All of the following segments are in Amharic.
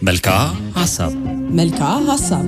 መልክዓ ሀሳብ መልክዓ ሀሳብ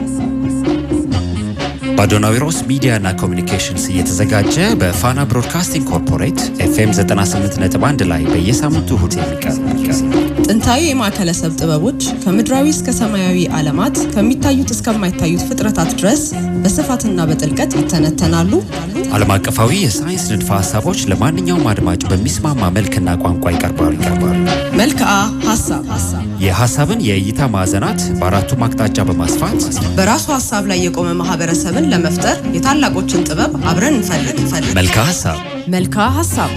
በአዶናዊሮስ ሚዲያና ኮሚኒኬሽንስ እየተዘጋጀ በፋና ብሮድካስቲንግ ኮርፖሬት ኤፍኤም 98.1 ላይ በየሳምንቱ እሁድ የሚቀርብ ጥንታዊ የማዕከለሰብ ጥበቦች ከምድራዊ እስከ ሰማያዊ ዓለማት ከሚታዩት እስከማይታዩት ፍጥረታት ድረስ በስፋትና በጥልቀት ይተነተናሉ። ዓለም አቀፋዊ የሳይንስ ንድፈ ሀሳቦች ለማንኛውም አድማጭ በሚስማማ መልክና ቋንቋ ይቀርባሉ ይቀርባሉ። መልክዓ ሀሳብ የሀሳብን የእይታ ማዕዘናት በአራቱም አቅጣጫ በማስፋት በራሱ ሀሳብ ላይ የቆመ ማህበረሰብን ለመፍጠር የታላቆችን ጥበብ አብረን እንፈልግ እንፈልግ። መልክዓ ሀሳብ መልክዓ ሀሳብ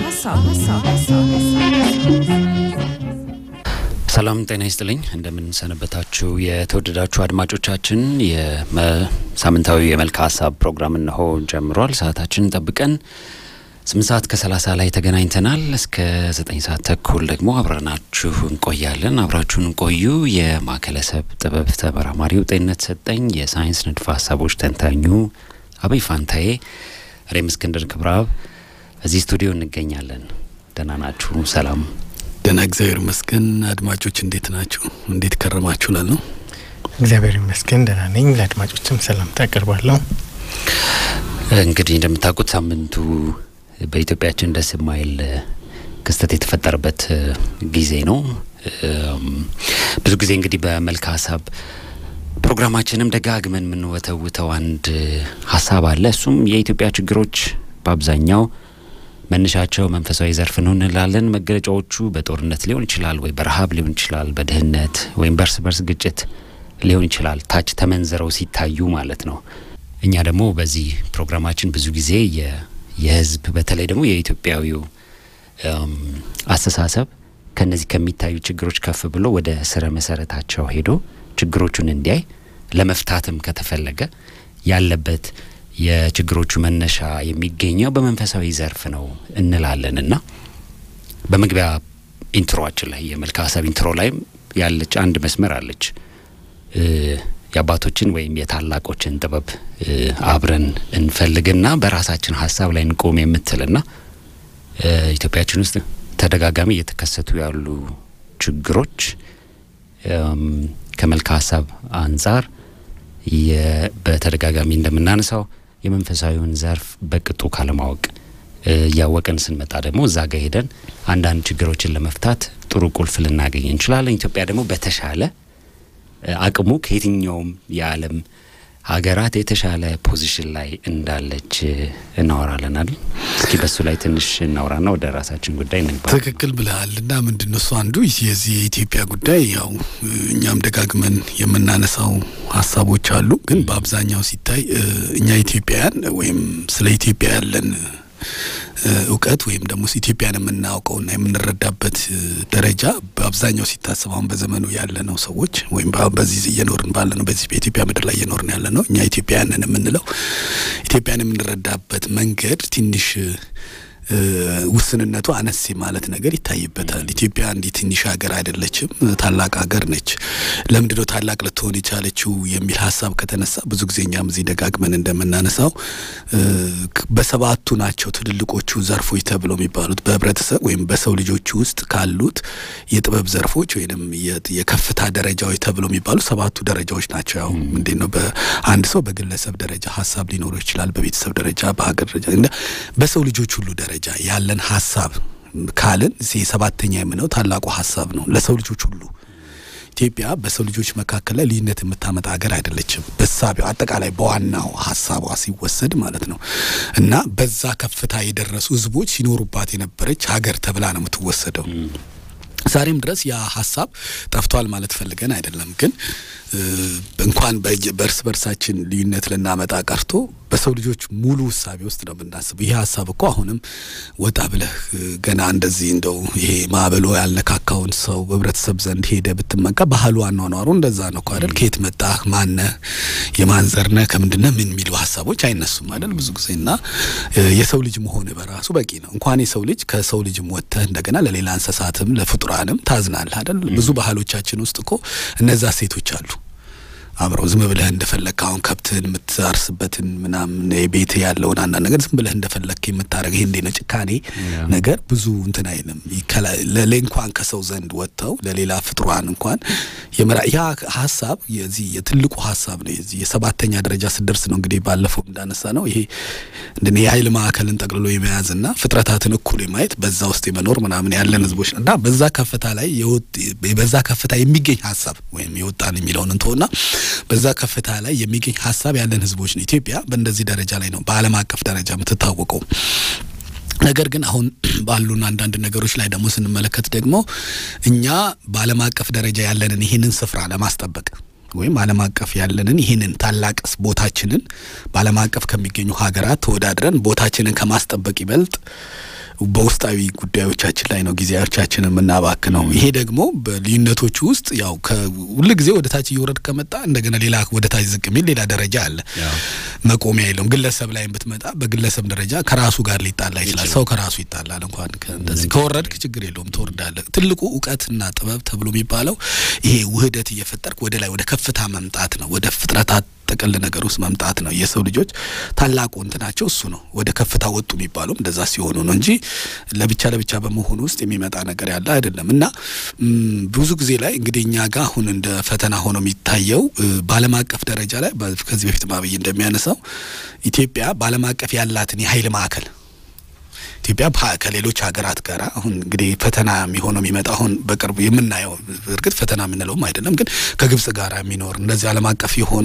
ሰላም ጤና ይስጥልኝ። እንደምንሰነበታችሁ የተወደዳችሁ አድማጮቻችን፣ የሳምንታዊ የመልክዓ ሀሳብ ፕሮግራም እነሆ ጀምሯል። ሰዓታችንን ጠብቀን ስምንት ሰዓት ከሰላሳ ላይ ተገናኝተናል። እስከ ዘጠኝ ሰዓት ተኩል ደግሞ አብረናችሁ እንቆያለን። አብራችሁን እንቆዩ። የማዕከለሰብ ጥበብ ተመራማሪው ጤንነት ሰጠኝ፣ የሳይንስ ንድፈ ሀሳቦች ተንታኙ አበይ ፋንታዬ፣ እኔም እስክንድር ክብረአብ እዚህ ስቱዲዮ እንገኛለን። ደህና ናችሁ? ሰላም ደህና እግዚአብሔር ይመስገን። አድማጮች እንዴት ናችሁ? እንዴት ከረማችሁ? ላል ነው እግዚአብሔር ይመስገን ደህና ነኝ። ለአድማጮችም ሰላምታ አቀርባለሁ። እንግዲህ እንደምታውቁት ሳምንቱ በኢትዮጵያችን ደስ የማይል ክስተት የተፈጠረበት ጊዜ ነው። ብዙ ጊዜ እንግዲህ በመልክዓ ሀሳብ ፕሮግራማችንም ደጋግመን የምንወተውተው አንድ ሀሳብ አለ። እሱም የኢትዮጵያ ችግሮች በአብዛኛው መነሻቸው መንፈሳዊ ዘርፍ ነው እንላለን። መገለጫዎቹ በጦርነት ሊሆን ይችላል፣ ወይ በረሃብ ሊሆን ይችላል፣ በድህነት ወይም በእርስ በርስ ግጭት ሊሆን ይችላል። ታች ተመንዝረው ሲታዩ ማለት ነው። እኛ ደግሞ በዚህ ፕሮግራማችን ብዙ ጊዜ የህዝብ በተለይ ደግሞ የኢትዮጵያዊው አስተሳሰብ ከነዚህ ከሚታዩ ችግሮች ከፍ ብሎ ወደ ስረ መሰረታቸው ሄዶ ችግሮቹን እንዲያይ ለመፍታትም ከተፈለገ ያለበት የችግሮቹ መነሻ የሚገኘው በመንፈሳዊ ዘርፍ ነው እንላለን እና በመግቢያ ኢንትሮአችን ላይ የመልክዓ ሀሳብ ኢንትሮ ላይም ያለች አንድ መስመር አለች የአባቶችን ወይም የታላቆችን ጥበብ አብረን እንፈልግና በራሳችን ሀሳብ ላይ እንቆም የምትልና ኢትዮጵያችን ውስጥ ተደጋጋሚ እየተከሰቱ ያሉ ችግሮች ከመልክዓ ሀሳብ አንጻር በተደጋጋሚ እንደምናነሳው የመንፈሳዊውን ዘርፍ በቅጡ ካለማወቅ እያወቅን ስንመጣ ደግሞ እዛ ጋ ሄደን አንዳንድ ችግሮችን ለመፍታት ጥሩ ቁልፍ ልናገኝ እንችላለን። ኢትዮጵያ ደግሞ በተሻለ አቅሙ ከየትኛውም የዓለም ሀገራት የተሻለ ፖዚሽን ላይ እንዳለች እናወራለን አይደል? እስኪ በሱ ላይ ትንሽ እናውራና ወደ ራሳችን ጉዳይ እንግባ። ትክክል ብለሃል። እና ምንድን ነው እሱ አንዱ የዚህ የኢትዮጵያ ጉዳይ ያው እኛም ደጋግመን የምናነሳው ሀሳቦች አሉ። ግን በአብዛኛው ሲታይ እኛ ኢትዮጵያውያን ወይም ስለ ኢትዮጵያ ያለን እውቀት ወይም ደግሞ ኢትዮጵያን የምናውቀውና የምንረዳበት ደረጃ በአብዛኛው ሲታሰብ አሁን በዘመኑ ያለ ነው ሰዎች ወይም በዚህ እየኖርን ባለ ነው በዚህ በኢትዮጵያ ምድር ላይ እየኖርን ያለ ነው እኛ ኢትዮጵያውያንን የምንለው ኢትዮጵያን የምንረዳበት መንገድ ትንሽ ውስንነቱ አነስ ማለት ነገር ይታይበታል። ኢትዮጵያ እንዲህ ትንሽ ሀገር አይደለችም፣ ታላቅ ሀገር ነች። ለምንድነው ታላቅ ልትሆን የቻለችው የሚል ሀሳብ ከተነሳ ብዙ ጊዜ እኛም እዚህ ደጋግመን እንደምናነሳው በሰባቱ ናቸው ትልልቆቹ ዘርፎች ተብለው የሚባሉት በህብረተሰብ ወይም በሰው ልጆች ውስጥ ካሉት የጥበብ ዘርፎች ወይም የከፍታ ደረጃዎች ተብለው የሚባሉ ሰባቱ ደረጃዎች ናቸው። ያው እንዴት ነው በአንድ ሰው በግለሰብ ደረጃ ሀሳብ ሊኖረው ይችላል፣ በቤተሰብ ደረጃ፣ በሀገር ደረጃ፣ በሰው ልጆች ሁሉ ደረጃ ያለን ሀሳብ ካልን ሰባተኛ የምነው ታላቁ ሀሳብ ነው ለሰው ልጆች ሁሉ። ኢትዮጵያ በሰው ልጆች መካከል ላይ ልዩነት የምታመጣ ሀገር አይደለችም። በሳቢው አጠቃላይ በዋናው ሀሳቧ ሲወሰድ ማለት ነው እና በዛ ከፍታ የደረሱ ህዝቦች ሲኖሩባት የነበረች ሀገር ተብላ ነው የምትወሰደው። ዛሬም ድረስ ያ ሀሳብ ጠፍቷል ማለት ፈልገን አይደለም። ግን እንኳን በእርስ በርሳችን ልዩነት ልናመጣ ቀርቶ በሰው ልጆች ሙሉ ውሳቤ ውስጥ ነው የምናስበው። ይህ ሀሳብ እኮ አሁንም ወጣ ብለህ ገና እንደዚህ እንደው ይሄ ማዕበሎ ያልነካካውን ሰው ህብረተሰብ ዘንድ ሄደ ብትመቃ ባህሉ አኗኗሩ እንደዛ ነው እኮ አይደል? ከየት መጣህ፣ ማነህ፣ የማን ዘር ነህ፣ ከምንድነህ ምን የሚሉ ሀሳቦች አይነሱም አይደል? ብዙ ጊዜ እና የሰው ልጅ መሆን በራሱ በቂ ነው። እንኳን የሰው ልጅ ከሰው ልጅም ወጥተህ እንደገና ለሌላ እንስሳትም ለፍጡራንም ታዝናለህ አይደል? ብዙ ባህሎቻችን ውስጥ እኮ እነዛ ሴቶች አሉ አብረው ዝም ብለህ እንደፈለግ አሁን ከብትህን የምታርስበትን ምናምን ቤት ያለውን አንዳንድ ነገር ዝም ብለህ እንደፈለግ የምታደርግ ይሄ እንዴ ነው ጭካኔ ነገር ብዙ እንትን አይልም። ለሌ እንኳን ከሰው ዘንድ ወጥተው ለሌላ ፍጥሯን እንኳን የመራ ያ ሀሳብ የዚህ የትልቁ ሀሳብ ነው። የዚህ የሰባተኛ ደረጃ ስደርስ ነው እንግዲህ ባለፈው እንዳነሳ ነው ይሄ እንደ የኃይል ማዕከልን ጠቅልሎ የመያዝና ፍጥረታትን እኩል የማየት በዛ ውስጥ የመኖር ምናምን ያለን ህዝቦች እና በዛ ከፍታ ላይ በዛ ከፍታ የሚገኝ ሀሳብ ወይም የወጣን የሚለውን እንትሆና በዛ ከፍታ ላይ የሚገኝ ሀሳብ ያለን ህዝቦች ነው። ኢትዮጵያ በእንደዚህ ደረጃ ላይ ነው በዓለም አቀፍ ደረጃ የምትታወቀው። ነገር ግን አሁን ባሉን አንዳንድ ነገሮች ላይ ደግሞ ስንመለከት ደግሞ እኛ በዓለም አቀፍ ደረጃ ያለንን ይህንን ስፍራ ለማስጠበቅ ወይም ዓለም አቀፍ ያለንን ይህንን ታላቅ ቦታችንን በዓለም አቀፍ ከሚገኙ ሀገራት ተወዳድረን ቦታችንን ከማስጠበቅ ይበልጥ በውስጣዊ ጉዳዮቻችን ላይ ነው ጊዜያቻችን የምናባክ ነው። ይሄ ደግሞ በልዩነቶቹ ውስጥ ያው ሁል ጊዜ ወደ ታች እየወረድ ከመጣ እንደገና ሌላ ወደ ታች ዝቅ የሚል ሌላ ደረጃ አለ። መቆሚያ የለውም። ግለሰብ ላይ ብትመጣ በግለሰብ ደረጃ ከራሱ ጋር ሊጣላ ይችላል። ሰው ከራሱ ይጣላል። እንኳን እንደዚህ ከወረድክ ችግር የለውም ትወርዳለህ። ትልቁ እውቀትና ጥበብ ተብሎ የሚባለው ይሄ ውህደት እየፈጠርክ ወደ ላይ ወደ ከፍታ መምጣት ነው። ወደ ፍጥረታት ጥቅል ነገር ውስጥ መምጣት ነው። የሰው ልጆች ታላቁ እንትናቸው እሱ ነው። ወደ ከፍታ ወጡ የሚባሉም እንደዛ ሲሆኑ ነው እንጂ ለብቻ ለብቻ በመሆኑ ውስጥ የሚመጣ ነገር ያለ አይደለም። እና ብዙ ጊዜ ላይ እንግዲህ እኛ ጋር አሁን እንደ ፈተና ሆኖ የሚታየው በዓለም አቀፍ ደረጃ ላይ ከዚህ በፊት ማብይ እንደሚያነሳው ኢትዮጵያ በዓለም አቀፍ ያላትን የኃይል ማዕከል ኢትዮጵያ ከሌሎች ሀገራት ጋር አሁን እንግዲህ ፈተና የሚሆነው የሚመጣ አሁን በቅርቡ የምናየው እርግጥ ፈተና የምንለውም አይደለም፣ ግን ከግብጽ ጋር የሚኖር እንደዚህ ዓለም አቀፍ የሆኑ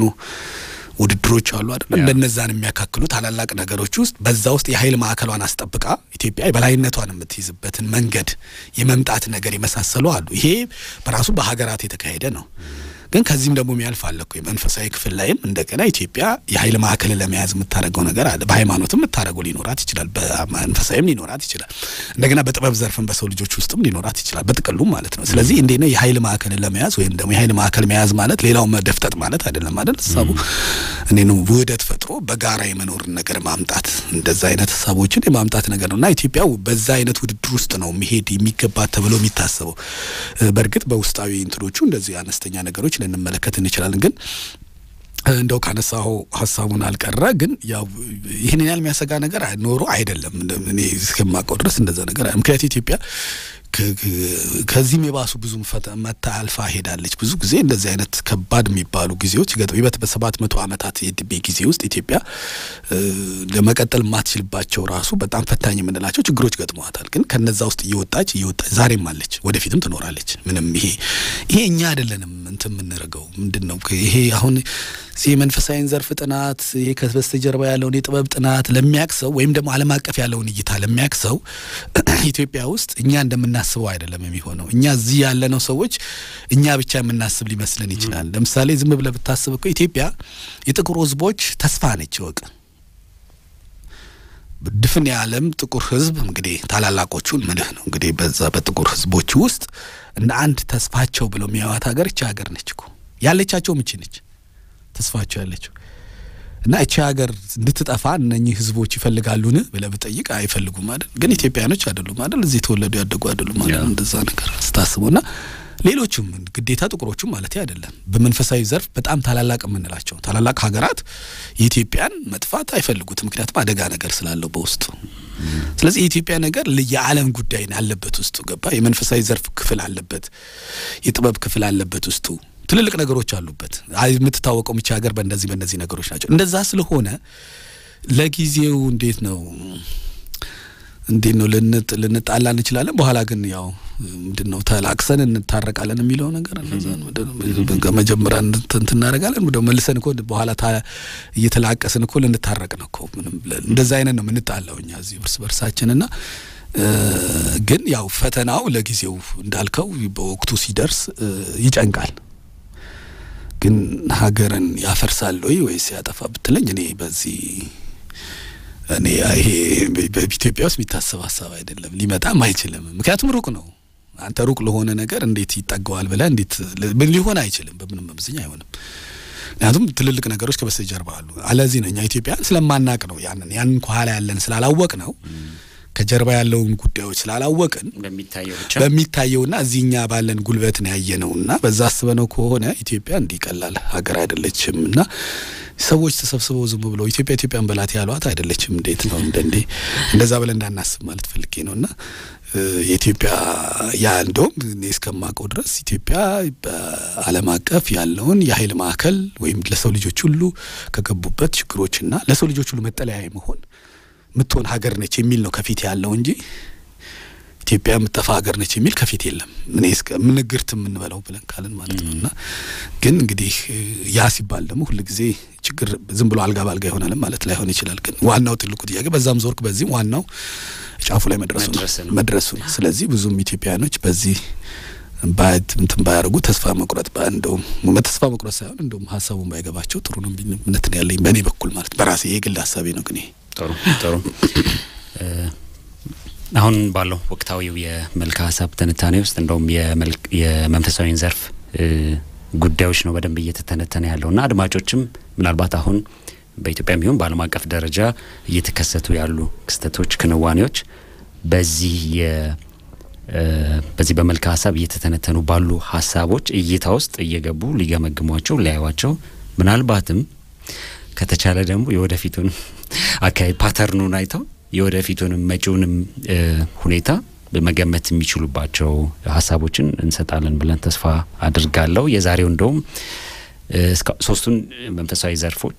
ውድድሮች አሉ አይደለም። እንደነዛን የሚያካክሉ ታላላቅ ነገሮች ውስጥ በዛ ውስጥ የኃይል ማዕከሏን አስጠብቃ ኢትዮጵያ የበላይነቷን የምትይዝበትን መንገድ የመምጣት ነገር የመሳሰሉ አሉ። ይሄ በራሱ በሀገራት የተካሄደ ነው። ግን ከዚህም ደግሞ የሚያልፍ አለ እኮ የመንፈሳዊ ክፍል ላይም እንደገና ኢትዮጵያ የኃይል ማዕከልን ለመያዝ የምታደርገው ነገር አለ። በሃይማኖትም የምታደርገው ሊኖራት ይችላል፣ በመንፈሳዊም ሊኖራት ይችላል። እንደገና በጥበብ ዘርፍም በሰው ልጆች ውስጥም ሊኖራት ይችላል፣ በጥቅሉም ማለት ነው። ስለዚህ እንዴት ነው የኃይል ማዕከልን ለመያዝ ወይም ደግሞ የኃይል ማዕከል መያዝ ማለት ሌላው መደፍጠጥ ማለት አይደለም አይደል? ሀሳቡ እኔ ነው ውህደት ፈጥሮ በጋራ የመኖርን ነገር ማምጣት እንደዛ አይነት ሀሳቦችን የማምጣት ነገር ነው እና ኢትዮጵያ በዛ አይነት ውድድር ውስጥ ነው መሄድ የሚገባት ተብሎ የሚታሰበው። በእርግጥ በውስጣዊ እንትኖቹ እንደዚህ አነስተኛ ነገሮች ልንመለከት እንችላለን። ግን እንደው ካነሳው ሀሳቡን አልቀረ ግን ያው ይህን ያህል የሚያሰጋ ነገር ኖሮ አይደለም። እኔ እስከማውቀው ድረስ እንደዛ ነገር ምክንያቱ ኢትዮጵያ ከዚህም የባሱ ብዙ መታ አልፋ ሄዳለች። ብዙ ጊዜ እንደዚህ አይነት ከባድ የሚባሉ ጊዜዎች ገጥሞ ይበት በሰባት መቶ ዓመታት የዕድሜ ጊዜ ውስጥ ኢትዮጵያ ለመቀጠል የማትችልባቸው ራሱ በጣም ፈታኝ የምንላቸው ችግሮች ገጥመዋታል። ግን ከነዛ ውስጥ እየወጣች እየወጣች ዛሬም አለች፣ ወደፊትም ትኖራለች። ምንም ይሄ ይሄ እኛ አይደለንም እንትን የምንረገው ምንድን ነው ይሄ አሁን የመንፈሳዊን ዘርፍ ጥናት ይሄ ከበስተጀርባ ያለውን የጥበብ ጥናት ለሚያቅሰው ወይም ደግሞ ዓለም አቀፍ ያለውን እይታ ለሚያቅሰው ኢትዮጵያ ውስጥ እኛ እንደምናስበው አይደለም የሚሆነው። እኛ እዚህ ያለነው ሰዎች እኛ ብቻ የምናስብ ሊመስለን ይችላል። ለምሳሌ ዝም ብለህ ብታስብ እኮ ኢትዮጵያ የጥቁር ሕዝቦች ተስፋ ነች። ወቅ ድፍን የዓለም ጥቁር ሕዝብ እንግዲህ ታላላቆቹን ምልህ ነው እንግዲህ በዛ በጥቁር ሕዝቦች ውስጥ እንደ አንድ ተስፋቸው ብለው የሚያዋት ሀገር እቺ ሀገር ነች እኮ ያለቻቸውም እቺ ነች ተስፋቸው ያለችው እና እቺ ሀገር እንድትጠፋ እነኚህ ህዝቦች ይፈልጋሉን ብለህ ብጠይቅ አይፈልጉም አይደል? ግን ኢትዮጵያኖች አይደሉም አይደል? እዚህ የተወለዱ ያደጉ አይደሉም አይደል? እንደዛ ነገር ስታስበው እና ሌሎቹም ግዴታ ጥቁሮቹም ማለት አይደለም። በመንፈሳዊ ዘርፍ በጣም ታላላቅ የምንላቸው ታላላቅ ሀገራት የኢትዮጵያን መጥፋት አይፈልጉትም። ምክንያቱም አደጋ ነገር ስላለው በውስጡ። ስለዚህ የኢትዮጵያ ነገር የዓለም ጉዳይ አለበት ውስጡ ገባ። የመንፈሳዊ ዘርፍ ክፍል አለበት፣ የጥበብ ክፍል አለበት ውስጡ ትልልቅ ነገሮች አሉበት። የምትታወቀው ምቻ ሀገር በእንደዚህ በእነዚህ ነገሮች ናቸው። እንደዛ ስለሆነ ለጊዜው እንዴት ነው እንዴት ነው ልንጣላ እንችላለን። በኋላ ግን ያው ምንድን ነው ተላቅሰን እንታረቃለን የሚለው ነገር መጀመሪያ እንትን እናደርጋለን ወደ መልሰን እኮ በኋላ እየተላቀስን እኮ ልንታረቅ ነው እኮ ምንም እንደዛ አይነት ነው የምንጣላው እኛ እዚህ እርስ በርሳችን እና ግን ያው ፈተናው ለጊዜው እንዳልከው በወቅቱ ሲደርስ ይጨንቃል። ግን ሀገርን ያፈርሳል ወይ ወይስ ያጠፋ ብትለኝ እኔ በዚህ እኔ ይሄ በኢትዮጵያ ውስጥ የሚታሰብ ሀሳብ አይደለም፣ ሊመጣም አይችልም። ምክንያቱም ሩቅ ነው። አንተ ሩቅ ለሆነ ነገር እንዴት ይጠገዋል ብለህ እንዴት ሊሆን አይችልም፣ በምንም መምዝኛ አይሆንም። ምክንያቱም ትልልቅ ነገሮች ከበስተጀርባ አሉ። አለዚህ ነው እኛ ኢትዮጵያን ስለማናቅ ነው ያንን ያንን ከኋላ ያለን ስላላወቅ ነው ከጀርባ ያለውን ጉዳዮች ስላላወቅን በሚታየው ብቻ በሚታየውና እዚህኛ ባለን ጉልበት ነው ያየነውና በዛ አስበነው ከሆነ ኢትዮጵያ እንዲህ ቀላል ሀገር አይደለችም እና ሰዎች ተሰብስበው ዝም ብለው ኢትዮጵያ ኢትዮጵያን በላት ያሏት አይደለችም። እንዴት ነው እንደ እንዴ እንደዛ ብለን እንዳናስብ ማለት ፈልጌ ነው እና የኢትዮጵያ ያ እንደውም እኔ እስከማውቀው ድረስ ኢትዮጵያ በዓለም አቀፍ ያለውን የኃይል ማዕከል ወይም ለሰው ልጆች ሁሉ ከገቡበት ችግሮችና ለሰው ልጆች ሁሉ መጠለያ መሆን የምትሆን ሀገር ነች የሚል ነው ከፊት ያለው እንጂ ኢትዮጵያ የምጠፋ ሀገር ነች የሚል ከፊት የለም። እኔ እስከ ምንግርት የምንበለው ብለን ካልን ማለት ነው እና ግን እንግዲህ ያ ሲባል ደግሞ ሁልጊዜ ችግር ዝም ብሎ አልጋ ባልጋ ይሆናልም ማለት ላይሆን ይችላል። ግን ዋናው ትልቁ ጥያቄ በዛም ዞርክ በዚህም ዋናው ጫፉ ላይ መድረሱ ነው መድረሱ ነው። ስለዚህ ብዙም ኢትዮጵያኖች በዚህ እንትን ባያደርጉ ተስፋ መቁረጥ እንደውም ተስፋ መቁረጥ ሳይሆን እንደውም ሀሳቡን ባይገባቸው ጥሩ ነው እምነት ነው ያለኝ በእኔ በኩል ማለት በራሴ የግል ሀሳቤ ነው። ግን ጥሩ ጥሩ አሁን ባለው ወቅታዊው የመልካ ሀሳብ ትንታኔ ውስጥ እንደውም የመንፈሳዊን ዘርፍ ጉዳዮች ነው በደንብ እየተተነተነ ያለውና አድማጮችም ምናልባት አሁን በኢትዮጵያም ይሁን በዓለም አቀፍ ደረጃ እየተከሰቱ ያሉ ክስተቶች፣ ክንዋኔዎች በዚህ በዚህ በመልካ ሀሳብ እየተተነተኑ ባሉ ሀሳቦች እይታ ውስጥ እየገቡ ሊገመግሟቸው ሊያዩዋቸው ምናልባትም ከተቻለ ደግሞ የወደፊቱን አካባቢ ፓተርኑን አይተው የወደፊቱንም መጪውንም ሁኔታ መገመት የሚችሉባቸው ሀሳቦችን እንሰጣለን ብለን ተስፋ አድርጋለሁ። የዛሬው እንደውም ሶስቱን መንፈሳዊ ዘርፎች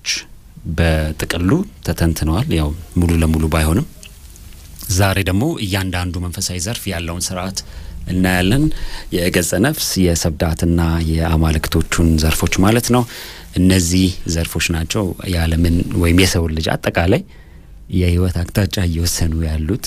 በጥቅሉ ተተንትነዋል። ያው ሙሉ ለሙሉ ባይሆንም ዛሬ ደግሞ እያንዳንዱ መንፈሳዊ ዘርፍ ያለውን ስርዓት እናያለን። የገጸ ነፍስ የሰብዳትና የአማልክቶቹን ዘርፎች ማለት ነው። እነዚህ ዘርፎች ናቸው የዓለምን ወይም የሰውን ልጅ አጠቃላይ የህይወት አቅጣጫ እየወሰኑ ያሉት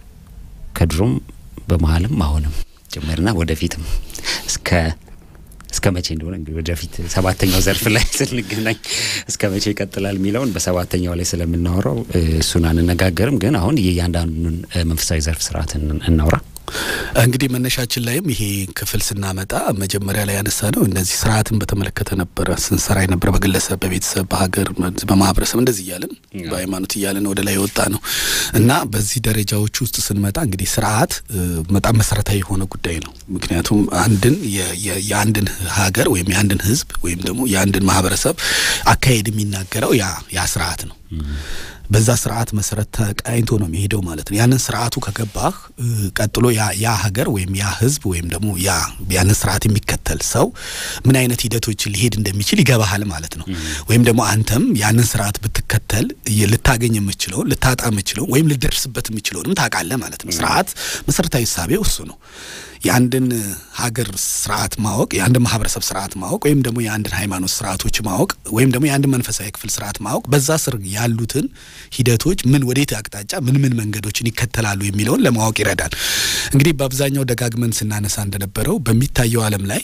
ከድሮም በመሀልም አሁንም ጭምርና ወደፊትም እስከ እስከ መቼ እንደሆነ እንግዲህ ወደፊት ሰባተኛው ዘርፍ ላይ ስንገናኝ እስከ መቼ ይቀጥላል የሚለውን በሰባተኛው ላይ ስለምናወራው እሱን አንነጋገርም። ግን አሁን የእያንዳንዱን መንፈሳዊ ዘርፍ ስርዓት እናውራ። እንግዲህ መነሻችን ላይም ይሄ ክፍል ስናመጣ መጀመሪያ ላይ ያነሳ ነው እነዚህ ስርዓትን በተመለከተ ነበረ ስንሰራ የነበረ በግለሰብ፣ በቤተሰብ፣ በሀገር፣ በማህበረሰብ እንደዚህ እያለን በሃይማኖት እያለን ወደ ላይ የወጣ ነው እና በዚህ ደረጃዎች ውስጥ ስንመጣ እንግዲህ ስርዓት በጣም መሰረታዊ የሆነ ጉዳይ ነው። ምክንያቱም አንድን የአንድን ሀገር ወይም የአንድን ህዝብ ወይም ደግሞ የአንድን ማህበረሰብ አካሄድ የሚናገረው ያ ያ ስርዓት ነው። በዛ ስርዓት መሰረት ተቃኝቶ ነው የሚሄደው ማለት ነው። ያንን ስርዓቱ ከገባህ ቀጥሎ ያ ያ ሀገር ወይም ያ ህዝብ ወይም ደግሞ ያ ያንን ስርዓት የሚከተል ሰው ምን አይነት ሂደቶችን ሊሄድ እንደሚችል ይገባሃል ማለት ነው። ወይም ደግሞ አንተም ያንን ስርዓት ብትከተል ልታገኝ የምችለውን ልታጣ የምችለውን ወይም ልደርስበት የምችለውንም ታውቃለህ ማለት ነው። ስርዓት መሰረታዊ እሳቤው እሱ ነው። የአንድን ሀገር ስርዓት ማወቅ፣ የአንድን ማህበረሰብ ስርዓት ማወቅ ወይም ደግሞ የአንድን ሃይማኖት ስርዓቶች ማወቅ ወይም ደግሞ የአንድን መንፈሳዊ ክፍል ስርዓት ማወቅ በዛ ስር ያሉትን ሂደቶች ምን ወዴት አቅጣጫ ምን ምን መንገዶችን ይከተላሉ የሚለውን ለማወቅ ይረዳል። እንግዲህ በአብዛኛው ደጋግመን ስናነሳ እንደነበረው በሚታየው ዓለም ላይ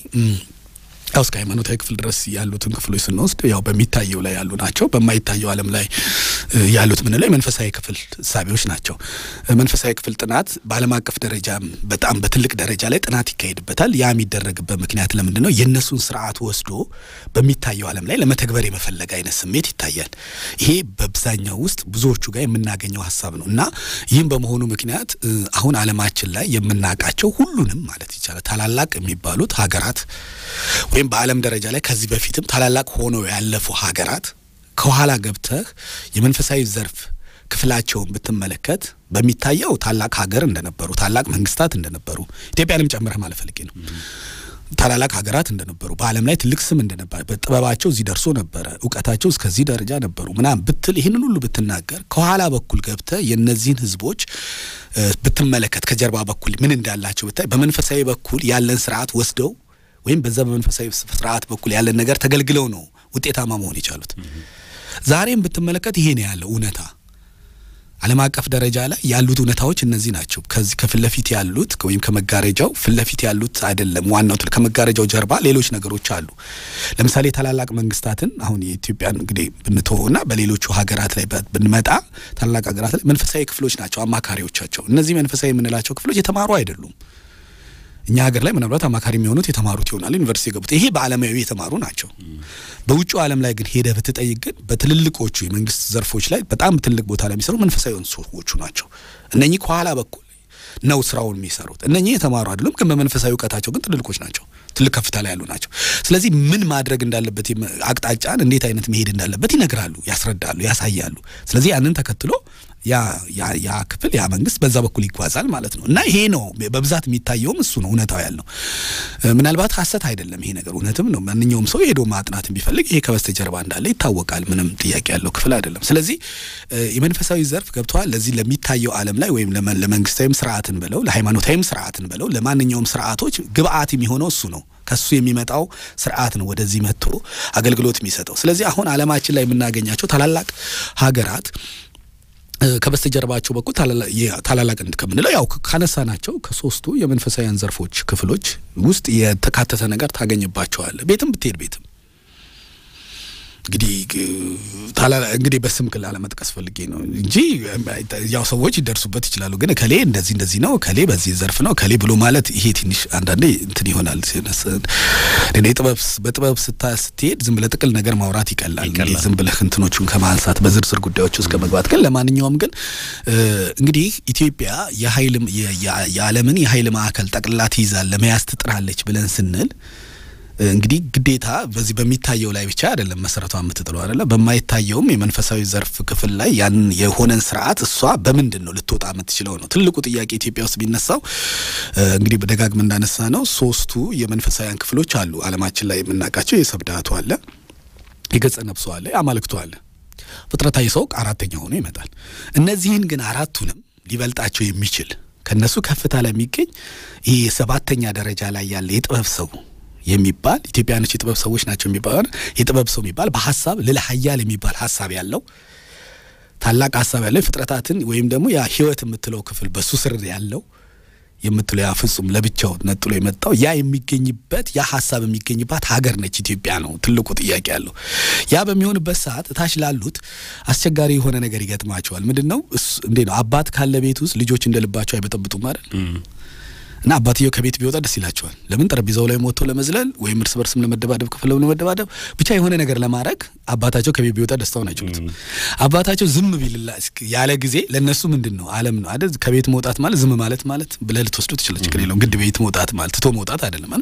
ያው እስከ ሃይማኖታዊ ክፍል ድረስ ያሉትን ክፍሎች ስንወስድ ያው በሚታየው ላይ ያሉ ናቸው። በማይታየው ዓለም ላይ ያሉት ምንለው የመንፈሳዊ ክፍል እሳቤዎች ናቸው። መንፈሳዊ ክፍል ጥናት በዓለም አቀፍ ደረጃ በጣም በትልቅ ደረጃ ላይ ጥናት ይካሄድበታል። ያ የሚደረግበት ምክንያት ለምንድን ነው? የእነሱን ስርዓት ወስዶ በሚታየው ዓለም ላይ ለመተግበር የመፈለግ አይነት ስሜት ይታያል። ይሄ በአብዛኛው ውስጥ ብዙዎቹ ጋር የምናገኘው ሀሳብ ነው እና ይህም በመሆኑ ምክንያት አሁን ዓለማችን ላይ የምናውቃቸው ሁሉንም ማለት ይቻላል ታላላቅ የሚባሉት ሀገራት ወይም በዓለም ደረጃ ላይ ከዚህ በፊትም ታላላቅ ሆነው ያለፉ ሀገራት ከኋላ ገብተህ የመንፈሳዊ ዘርፍ ክፍላቸውን ብትመለከት በሚታየው ታላቅ ሀገር እንደነበሩ ታላቅ መንግስታት እንደነበሩ ኢትዮጵያንም ጨምረህ ማለት ፈልጌ ነው። ታላላቅ ሀገራት እንደነበሩ በዓለም ላይ ትልቅ ስም እንደነበረ በጥበባቸው እዚህ ደርሶ ነበረ፣ እውቀታቸው እስከዚህ ደረጃ ነበሩ ምናምን ብትል ይህንን ሁሉ ብትናገር ከኋላ በኩል ገብተህ የእነዚህን ህዝቦች ብትመለከት ከጀርባ በኩል ምን እንዳላቸው ብታይ በመንፈሳዊ በኩል ያለን ስርዓት ወስደው ወይም በዛ በመንፈሳዊ ስርዓት በኩል ያለን ነገር ተገልግለው ነው ውጤታማ መሆን የቻሉት። ዛሬም ብትመለከት ይሄ ነው ያለው እውነታ። ዓለም አቀፍ ደረጃ ላይ ያሉት እውነታዎች እነዚህ ናቸው። ከዚህ ከፊት ለፊት ያሉት ወይም ከመጋረጃው ፊት ለፊት ያሉት አይደለም ዋናው። ከመጋረጃው ጀርባ ሌሎች ነገሮች አሉ። ለምሳሌ ታላላቅ መንግስታትን አሁን የኢትዮጵያን እንግዲህ ብንተወውና በሌሎቹ ሀገራት ላይ ብንመጣ ታላላቅ ሀገራት ላይ መንፈሳዊ ክፍሎች ናቸው አማካሪዎቻቸው። እነዚህ መንፈሳዊ የምንላቸው ክፍሎች የተማሩ አይደሉም። እኛ ሀገር ላይ ምናልባት አማካሪ የሚሆኑት የተማሩት ይሆናል ዩኒቨርሲቲ የገቡት ይሄ በዓለማዊ የተማሩ ናቸው። በውጭው ዓለም ላይ ግን ሄደህ ብትጠይቅ ግን በትልልቆቹ የመንግስት ዘርፎች ላይ በጣም ትልቅ ቦታ ላይ የሚሰሩ መንፈሳዊ የሆኑ ሰዎቹ ናቸው። እነኚህ ከኋላ በኩል ነው ስራውን የሚሰሩት። እነኚህ የተማሩ አይደሉም፣ ግን በመንፈሳዊ እውቀታቸው ግን ትልልቆች ናቸው። ትልቅ ከፍታ ላይ ያሉ ናቸው። ስለዚህ ምን ማድረግ እንዳለበት አቅጣጫን እንዴት አይነት መሄድ እንዳለበት ይነግራሉ፣ ያስረዳሉ፣ ያሳያሉ። ስለዚህ ያንን ተከትሎ ያ ያ ያ ክፍል ያ መንግስት በዛ በኩል ይጓዛል ማለት ነው። እና ይሄ ነው በብዛት የሚታየውም እሱ ነው እውነታው ያለው። ምናልባት ሀሰት አይደለም ይሄ ነገር እውነትም ነው። ማንኛውም ሰው ሄዶ ማጥናት ቢፈልግ ይሄ ከበስተጀርባ እንዳለ ይታወቃል። ምንም ጥያቄ ያለው ክፍል አይደለም። ስለዚህ የመንፈሳዊ ዘርፍ ገብተዋል ለዚህ ለሚታየው ዓለም ላይ ወይም ለመንግስታዊም ስርዓትን ብለው ለሃይማኖታዊም ስርዓትን ብለው ለማንኛውም ስርዓቶች ግብአት የሚሆነው እሱ ነው። ከሱ የሚመጣው ስርዓት ነው ወደዚህ መጥቶ አገልግሎት የሚሰጠው። ስለዚህ አሁን ዓለማችን ላይ የምናገኛቸው ታላላቅ ሀገራት ከበስተጀርባቸው በኩል ታላላቅነት ከምንለው ያው ካነሳ ናቸው ከሶስቱ የመንፈሳዊያን ዘርፎች ክፍሎች ውስጥ የተካተተ ነገር ታገኝባቸዋል። ቤትም ብትሄድ ቤትም እንግዲህ እንግዲህ በስም ክል አለመጥቀስ ፈልጌ ነው እንጂ ያው ሰዎች ይደርሱበት ይችላሉ። ግን ከሌ እንደዚህ እንደዚህ ነው ከሌ በዚህ ዘርፍ ነው ከሌ ብሎ ማለት ይሄ ትንሽ አንዳንዴ እንትን ይሆናል። ጥበብ በጥበብ ስታ ስትሄድ ዝም ብለህ ጥቅል ነገር ማውራት ይቀላል። ዝም ብለህ እንትኖቹን ከማንሳት በዝርዝር ጉዳዮች ውስጥ ከመግባት ግን ለማንኛውም ግን እንግዲህ ኢትዮጵያ የኃይል የዓለምን የኃይል ማዕከል ጠቅልላ ትይዛል ለመያዝ ትጥራለች ብለን ስንል እንግዲህ ግዴታ በዚህ በሚታየው ላይ ብቻ አይደለም መሰረቷ የምትጥለው አይደለም። በማይታየውም የመንፈሳዊ ዘርፍ ክፍል ላይ ያን የሆነን ስርዓት እሷ በምንድን ነው ልትወጣ የምትችለው ነው ትልቁ ጥያቄ ኢትዮጵያ ውስጥ ቢነሳው። እንግዲህ በደጋግም እንዳነሳ ነው ሶስቱ የመንፈሳዊያን ክፍሎች አሉ አለማችን ላይ የምናውቃቸው። የሰብዳቱ አለ፣ የገጸ ነፍሱ አለ፣ የአማልክቱ አለ። ፍጥረታዊ ሰው አራተኛ ሆኖ ይመጣል። እነዚህን ግን አራቱንም ሊበልጣቸው የሚችል ከነሱ ከፍታ ላይ የሚገኝ ይህ ሰባተኛ ደረጃ ላይ ያለ የጥበብ ሰው የሚባል ኢትዮጵያኖች የጥበብ ሰዎች ናቸው የሚባል የጥበብ ሰው የሚባል በሀሳብ ልዕለ ኃያል የሚባል ሀሳብ ያለው ታላቅ ሀሳብ ያለው ፍጥረታትን ወይም ደግሞ ያ ህይወት የምትለው ክፍል በሱ ስር ያለው የምትለው ያ ፍጹም ለብቻው ነጥሎ የመጣው ያ የሚገኝበት ያ ሀሳብ የሚገኝባት ሀገር ነች ኢትዮጵያ ነው ትልቁ ጥያቄ ያለው። ያ በሚሆንበት ሰዓት እታች ላሉት አስቸጋሪ የሆነ ነገር ይገጥማቸዋል። ምንድን ነው እንዴ ነው አባት ካለ ቤት ውስጥ ልጆች እንደ ልባቸው አይበጠብጡም አይደል? እና አባትየው ከቤት ቢወጣ ደስ ይላቸዋል። ለምን ጠረጴዛው ላይ ሞቶ ለመዝለል ወይም እርስ በርስም ለመደባደብ ክፍል ለመደባደብ ብቻ የሆነ ነገር ለማድረግ አባታቸው ከቤት ቢወጣ ደስታውን አይችሉትም። አባታቸው ዝም ቢልላ ያለ ጊዜ ለእነሱ ምንድን ነው ዓለም ነው አይደል? ከቤት መውጣት ማለት ዝም ማለት ማለት ብለህ ልትወስዱ ትችላለህ። ችግር የለውም። ግድ ቤት መውጣት ማለት ትቶ መውጣት አይደለም።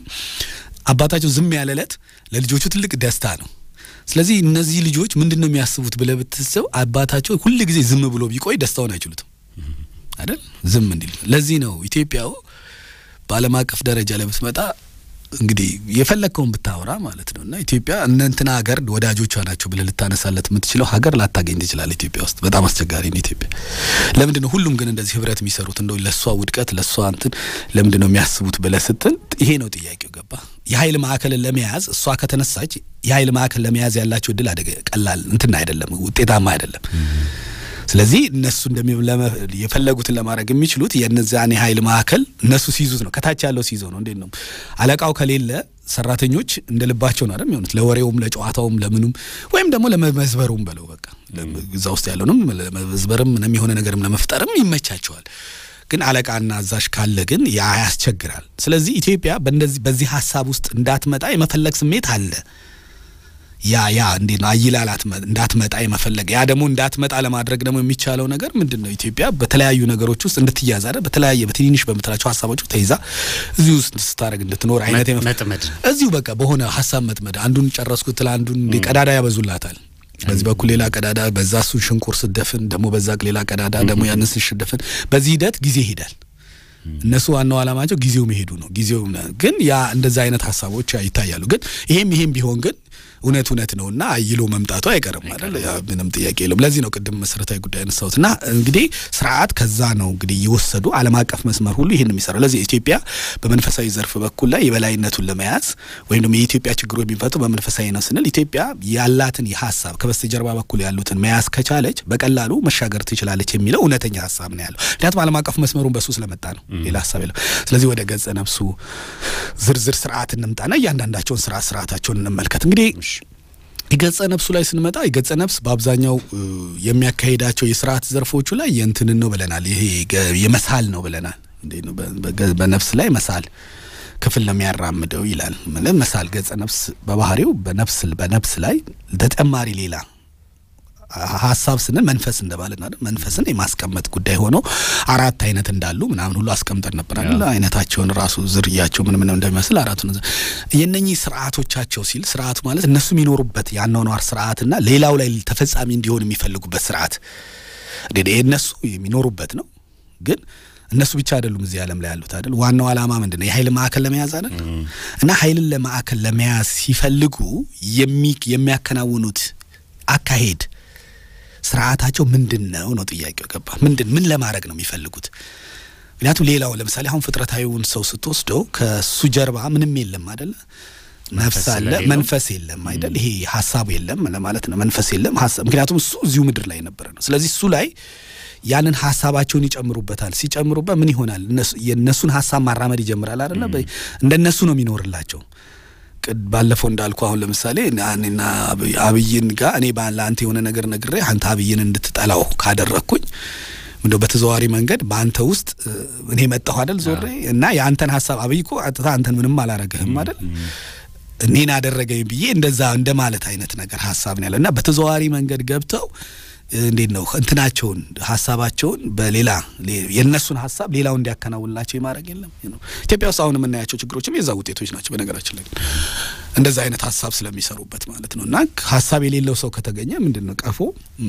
አባታቸው ዝም ያለ ዕለት ለልጆቹ ትልቅ ደስታ ነው። ስለዚህ እነዚህ ልጆች ምንድን ነው የሚያስቡት ብለህ ብትሰው አባታቸው ሁል ጊዜ ዝም ብሎ ቢቆይ ደስታውን አይችሉትም አይደል? ዝም እንዲል ለዚህ ነው ኢትዮጵያው በዓለም አቀፍ ደረጃ ላይ ብትመጣ እንግዲህ የፈለግከውን ብታወራ ማለት ነው እና ኢትዮጵያ እነ እንትና ሀገር ወዳጆቿ ናቸው ብለህ ልታነሳለት የምትችለው ሀገር ላታገኝ ትችላለህ። ኢትዮጵያ ውስጥ በጣም አስቸጋሪ ነው ኢትዮጵያ። ለምንድን ነው ሁሉም ግን እንደዚህ ህብረት የሚሰሩት? እንደው ለእሷ ውድቀት ለእሷ እንትን ለምንድን ነው የሚያስቡት ብለህ ስትል ይሄ ነው ጥያቄው። ገባ? የኃይል ማዕከልን ለመያዝ እሷ ከተነሳች የኃይል ማዕከል ለመያዝ ያላቸው እድል አደገ ቀላል እንትን አይደለም፣ ውጤታማ አይደለም። ስለዚህ እነሱ የፈለጉትን ለማድረግ የሚችሉት የነዛን የኃይል ማዕከል እነሱ ሲይዙት ነው። ከታች ያለው ሲይዘው ነው። እንዴት ነው አለቃው ከሌለ ሰራተኞች እንደ ልባቸው ነው አይደል የሚሆኑት፣ ለወሬውም፣ ለጨዋታውም፣ ለምኑም ወይም ደግሞ ለመዝበሩም በለው በቃ እዛ ውስጥ ያለውንም ለመዝበርም ምንም የሆነ ነገርም ለመፍጠርም ይመቻቸዋል። ግን አለቃና አዛዥ ካለ ግን ያ ያስቸግራል። ስለዚህ ኢትዮጵያ በእንደዚህ በዚህ ሀሳብ ውስጥ እንዳትመጣ የመፈለግ ስሜት አለ። ያ ያ እንዴት ነው አይላላት እንዳትመጣ የመፈለግ ያ ደግሞ እንዳትመጣ ለማድረግ ደግሞ የሚቻለው ነገር ምንድን ነው? ኢትዮጵያ በተለያዩ ነገሮች ውስጥ እንድትያዝ አይደል? በተለያየ በትንንሽ በምትላቸው ሀሳቦች ተይዛ እዚሁ ውስጥ ስታደርግ እንድትኖር አይነት መጥመድ እዚሁ በቃ በሆነ ሀሳብ መጥመድ አንዱን ጨረስኩት ትላ አንዱን ቀዳዳ ያበዙላታል። በዚህ በኩል ሌላ ቀዳዳ፣ በዛ እሱን ሽንኩር ስደፍን ደግሞ በዛ ሌላ ቀዳዳ ደግሞ ያንን ስደፍን፣ በዚህ ሂደት ጊዜ ይሄዳል። እነሱ ዋናው ዓላማቸው ጊዜው መሄዱ ነው። ጊዜው ግን ያ እንደዛ አይነት ሀሳቦች ይታያሉ። ግን ይሄም ይሄም ቢሆን ግን እውነት እውነት ነው እና አይሎ መምጣቱ አይቀርም አይደል? ምንም ጥያቄ የለውም። ለዚህ ነው ቅድም መሰረታዊ ጉዳይ ያነሳሁት እና እንግዲህ ስርዓት ከዛ ነው እንግዲህ እየወሰዱ ዓለም አቀፍ መስመር ሁሉ ይህን የሚሰራው። ለዚህ ኢትዮጵያ በመንፈሳዊ ዘርፍ በኩል ላይ የበላይነቱን ለመያዝ ወይም ደግሞ የኢትዮጵያ ችግሮች የሚፈቱ በመንፈሳዊ ነው ስንል ኢትዮጵያ ያላትን የሀሳብ ከበስተጀርባ በኩል ያሉትን መያዝ ከቻለች በቀላሉ መሻገር ትችላለች የሚለው እውነተኛ ሀሳብ ነው ያለው። ምክንያቱም ዓለም አቀፍ መስመሩን በሱ ስለመጣ ነው፣ ሌላ ሀሳብ የለም። ስለዚህ ወደ ገጸ ነፍሱ ዝርዝር ስርዓት እንምጣና እያንዳንዳቸውን ስርዓት ስርዓታቸውን እንመልከት እንግዲህ የገጸ ነፍሱ ላይ ስንመጣ የገጸ ነፍስ በአብዛኛው የሚያካሂዳቸው የስርዓት ዘርፎቹ ላይ የእንትንን ነው ብለናል። ይሄ የመሳል ነው ብለናል። እንዴት ነው በነፍስ ላይ መሳል ክፍል ነው የሚያራምደው ይላል። ምንም መሳል ገጸ ነፍስ በባህሪው በነፍስ በነፍስ ላይ ተጨማሪ ሌላ ሀሳብ ስንል መንፈስ እንደማለት ነው። መንፈስን የማስቀመጥ ጉዳይ ሆኖ አራት አይነት እንዳሉ ምናምን ሁሉ አስቀምጠን ነበር አይደል? አይነታቸውን ራሱ ዝርያቸው ምን ምን እንደሚመስል አራቱን የነኚህ ስርዓቶቻቸው ሲል ስርዓቱ ማለት እነሱ የሚኖሩበት የአኗኗር ስርዓትና ሌላው ላይ ተፈጻሚ እንዲሆን የሚፈልጉበት ስርዓት እንግዲህ እነሱ የሚኖሩበት ነው ግን እነሱ ብቻ አይደሉም እዚህ ዓለም ላይ ያሉት አይደል። ዋናው ዓላማ ምንድን ነው? የኃይል ማዕከል ለመያዝ አይደል? እና ኃይልን ለማዕከል ለመያዝ ሲፈልጉ የሚያከናውኑት አካሄድ ስርዓታቸው ምንድን ነው ነው ጥያቄው። ገባ? ምንድን ምን ለማድረግ ነው የሚፈልጉት? ምክንያቱም ሌላው ለምሳሌ አሁን ፍጥረታዊውን ሰው ስትወስደው ከሱ ጀርባ ምንም የለም አይደለ? ነፍስ አለ፣ መንፈስ የለም አይደል? ይሄ ሀሳቡ የለም ለማለት ነው። መንፈስ የለም ሀሳብ፣ ምክንያቱም እሱ እዚሁ ምድር ላይ ነበረ ነው። ስለዚህ እሱ ላይ ያንን ሀሳባቸውን ይጨምሩበታል። ሲጨምሩበት ምን ይሆናል? የእነሱን ሀሳብ ማራመድ ይጀምራል አይደለ? እንደነሱ ነው የሚኖርላቸው። ባለፈው እንዳልኩ አሁን ለምሳሌ እኔና አብይን ጋር እኔ ለአንተ የሆነ ነገር ነግሬ አንተ አብይን እንድትጠላው ካደረግኩኝ እንደው በተዘዋዋሪ መንገድ በአንተ ውስጥ እኔ መጣሁ አይደል ዞሬ እና የአንተን ሀሳብ አብይ እኮ አጥታ አንተን ምንም አላረገህም አይደል እኔን አደረገኝ ብዬ እንደዛ እንደማለት አይነት ነገር ሀሳብ ነው ያለ እና በተዘዋዋሪ መንገድ ገብተው እንዴት ነው እንትናቸውን ሀሳባቸውን በሌላ የእነሱን ሀሳብ ሌላው እንዲያከናውንላቸው የማድረግ የለም። ኢትዮጵያ ውስጥ አሁን የምናያቸው ችግሮችም የዛ ውጤቶች ናቸው። በነገራችን ላይ እንደዛ አይነት ሀሳብ ስለሚሰሩበት ማለት ነው። እና ሀሳብ የሌለው ሰው ከተገኘ ምንድን ነው ቀፎ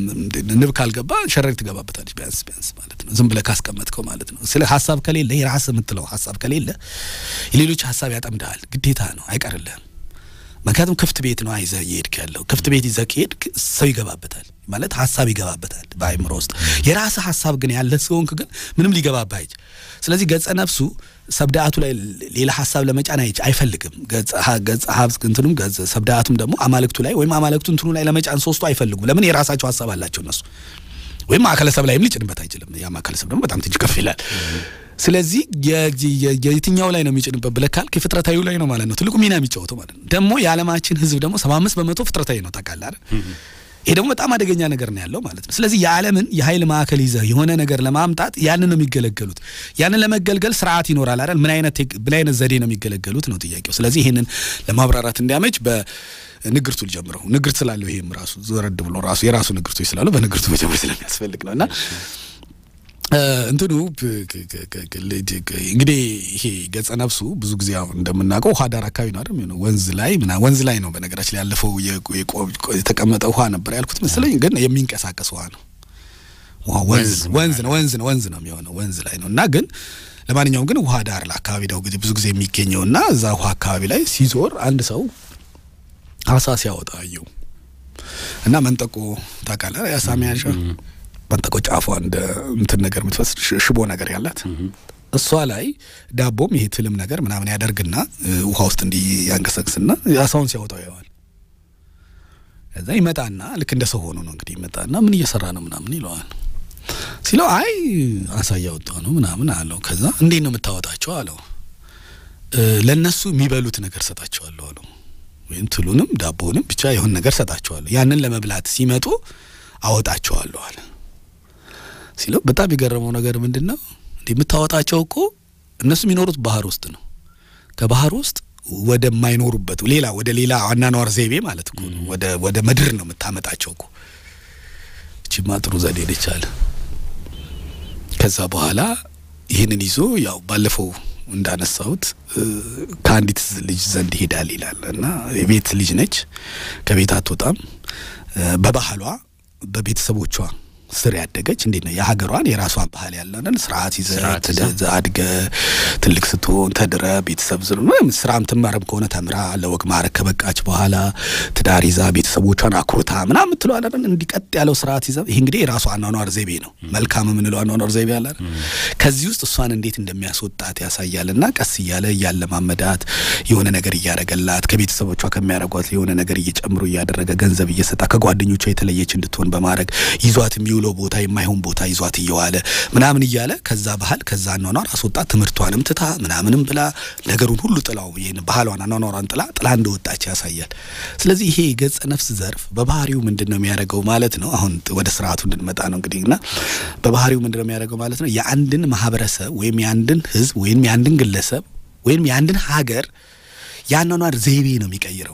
ንብ ካልገባ ሸረሪት ትገባበታለች። ቢያንስ ቢያንስ ማለት ነው ዝም ብለህ ካስቀመጥከው ማለት ነው። ስለ ሀሳብ ከሌለ የራስህ የምትለው ሀሳብ ከሌለ የሌሎች ሀሳብ ያጠምድሃል። ግዴታ ነው፣ አይቀርልህም። ምክንያቱም ክፍት ቤት ነው ይዘህ እየሄድክ ያለው። ክፍት ቤት ይዘህ ከሄድክ ሰው ይገባበታል ማለት ሀሳብ ይገባበታል በአእምሮ ውስጥ። የራስህ ሀሳብ ግን ያለ ሲሆንክ ግን ምንም ሊገባብህ አይች። ስለዚህ ገጸ ነፍሱ ሰብዳአቱ ላይ ሌላ ሀሳብ ለመጫን አይች አይፈልግም። ገጸ ሀብ እንትኑም ሰብዳአቱም ደግሞ አማልክቱ ላይ ወይም አማልክቱ እንትኑ ላይ ለመጫን ሶስቱ አይፈልጉም። ለምን የራሳቸው ሀሳብ አላቸው እነሱ። ወይም ማዕከለ ሰብ ላይም ሊጭንበት አይችልም። ያ ማዕከለ ሰብ ደግሞ በጣም ትንሽ ከፍ ይላል። ስለዚህ የየትኛው ላይ ነው የሚጭንበት ብለህ ካልክ የፍጥረታዊው ላይ ነው ማለት ነው ትልቁ ሚና የሚጫወተው ማለት ነው። ደግሞ የዓለማችን ሕዝብ ደግሞ ሰባ አምስት በመቶ ፍጥረታዊ ነው ታውቃለህ አይደል? ይሄ ደግሞ በጣም አደገኛ ነገር ነው ያለው ማለት ነው። ስለዚህ የዓለምን የኃይል ማዕከል ይዘህ የሆነ ነገር ለማምጣት ያንን ነው የሚገለገሉት። ያንን ለመገልገል ስርዓት ይኖራል አይደል? ምን አይነት ምን አይነት ዘዴ ነው የሚገለገሉት ነው ጥያቄው። ስለዚህ ይህንን ለማብራራት እንዲያመች በንግርቱ ልጀምረው። ንግርት ስላለው ይሄም ራሱ ዘረድ ብሎ ራሱ የራሱ ንግርቶች ስላሉ በንግርቱ መጀመር ስለሚያስፈልግ ነው እና እንትኑ እንግዲህ ይሄ ገጸ ነፍሱ ብዙ ጊዜ አሁን እንደምናውቀው ውሃ ዳር አካባቢ ነው አይደል? ወንዝ ላይ ምና ወንዝ ላይ ነው። በነገራችን ላይ ያለፈው የተቀመጠ ውሃ ነበር ያልኩት መሰለኝ፣ ግን የሚንቀሳቀስ ውሃ ነው። ወንዝ ወንዝ ነው ወንዝ ነው ወንዝ ነው የሚሆነው ወንዝ ላይ ነው እና ግን ለማንኛውም ግን ውሃ ዳር አካባቢ ነው ብዙ ጊዜ የሚገኘው እና እዛ ውሃ አካባቢ ላይ ሲዞር አንድ ሰው አሳ ሲያወጣ አየው እና መንጠቆ ታውቃለህ? የአሳ መያዣ መንጠቆ ጫፏ እንደ እንትን ነገር የምትፈስ ሽቦ ነገር ያላት እሷ ላይ ዳቦም ይሄ ትልም ነገር ምናምን ያደርግና ውሃ ውስጥ እንዲህ ያንቀሰቅስና አሳውን ሲያወጣው ያዋል። ከዛ ይመጣና ልክ እንደ ሰው ሆኖ ነው እንግዲህ ይመጣና ምን እየሰራ ነው ምናምን ይለዋል። ሲለው አይ አሳ እያወጣሁ ነው ምናምን አለው። ከዛ እንዴት ነው የምታወጣቸው አለው። ለእነሱ የሚበሉት ነገር ሰጣቸዋለሁ አለው። ወይም ትሉንም ዳቦውንም ብቻ የሆን ነገር ሰጣቸዋለሁ። ያንን ለመብላት ሲመጡ አወጣቸዋለሁ አለ። ሲለው በጣም የገረመው ነገር ምንድን ነው እንዲህ የምታወጣቸው እኮ እነሱ የሚኖሩት ባህር ውስጥ ነው። ከባህር ውስጥ ወደማይኖሩበት ሌላ ወደ ሌላ አኗኗር ዘይቤ ማለት እኮ ነው። ወደ ወደ ምድር ነው የምታመጣቸው እኮ። እቺማ ጥሩ ዘዴ ነች አለ። ከዛ በኋላ ይህንን ይዞ ያው ባለፈው እንዳነሳሁት ከአንዲት ልጅ ዘንድ ይሄዳል ይላል እና የቤት ልጅ ነች። ከቤት አትወጣም። በባህሏ በቤተሰቦቿ ስር ያደገች እንዴት ነው የሀገሯን የራሷን ባህል ያለንን ስርዓት ይዘህ አድገ ትልቅ ስትሆን ተድረ ቤተሰብ ዝር ስራም ትማርም ከሆነ ተምራ ለወግ ማዕረግ ከበቃች በኋላ ትዳር ይዛ ቤተሰቦቿን አኩርታ ምናምን የምትለው አለን እንዲቀጥ ያለው ስርዓት ይዘ ይህ እንግዲህ የራሷ አኗኗር ዘይቤ ነው። መልካም የምንለው አኗኗር ዘይቤ አለ። ከዚህ ውስጥ እሷን እንዴት እንደሚያስወጣት ያሳያል። እና ቀስ እያለ እያለማመዳት የሆነ ነገር እያደረገላት ከቤተሰቦቿ ከሚያደርጓት የሆነ ነገር እየጨምሮ እያደረገ ገንዘብ እየሰጣ ከጓደኞቿ የተለየች እንድትሆን በማድረግ ይዟት የሚውለው ቦታ የማይሆን ቦታ ይዟት እየዋለ ምናምን እያለ ከዛ ባህል ከዛ አኗኗር አስወጣት። ትምህርቷንም ትታ ምናምንም ብላ ነገሩን ሁሉ ጥላው ይህን ባህሏን አኗኗሯን ጥላ ጥላ እንደወጣች ያሳያል። ስለዚህ ይሄ ገጸ ነፍስ ዘርፍ በባህሪው ምንድን ነው የሚያደርገው ማለት ነው። አሁን ወደ ስርዓቱ እንድንመጣ ነው እንግዲህ እና በባህሪው ምንድን ነው የሚያደርገው ማለት ነው የአንድን ማህበረሰብ ወይም የአንድን ህዝብ ወይም የአንድን ግለሰብ ወይም የአንድን ሀገር የአኗኗር ዘይቤ ነው የሚቀይረው።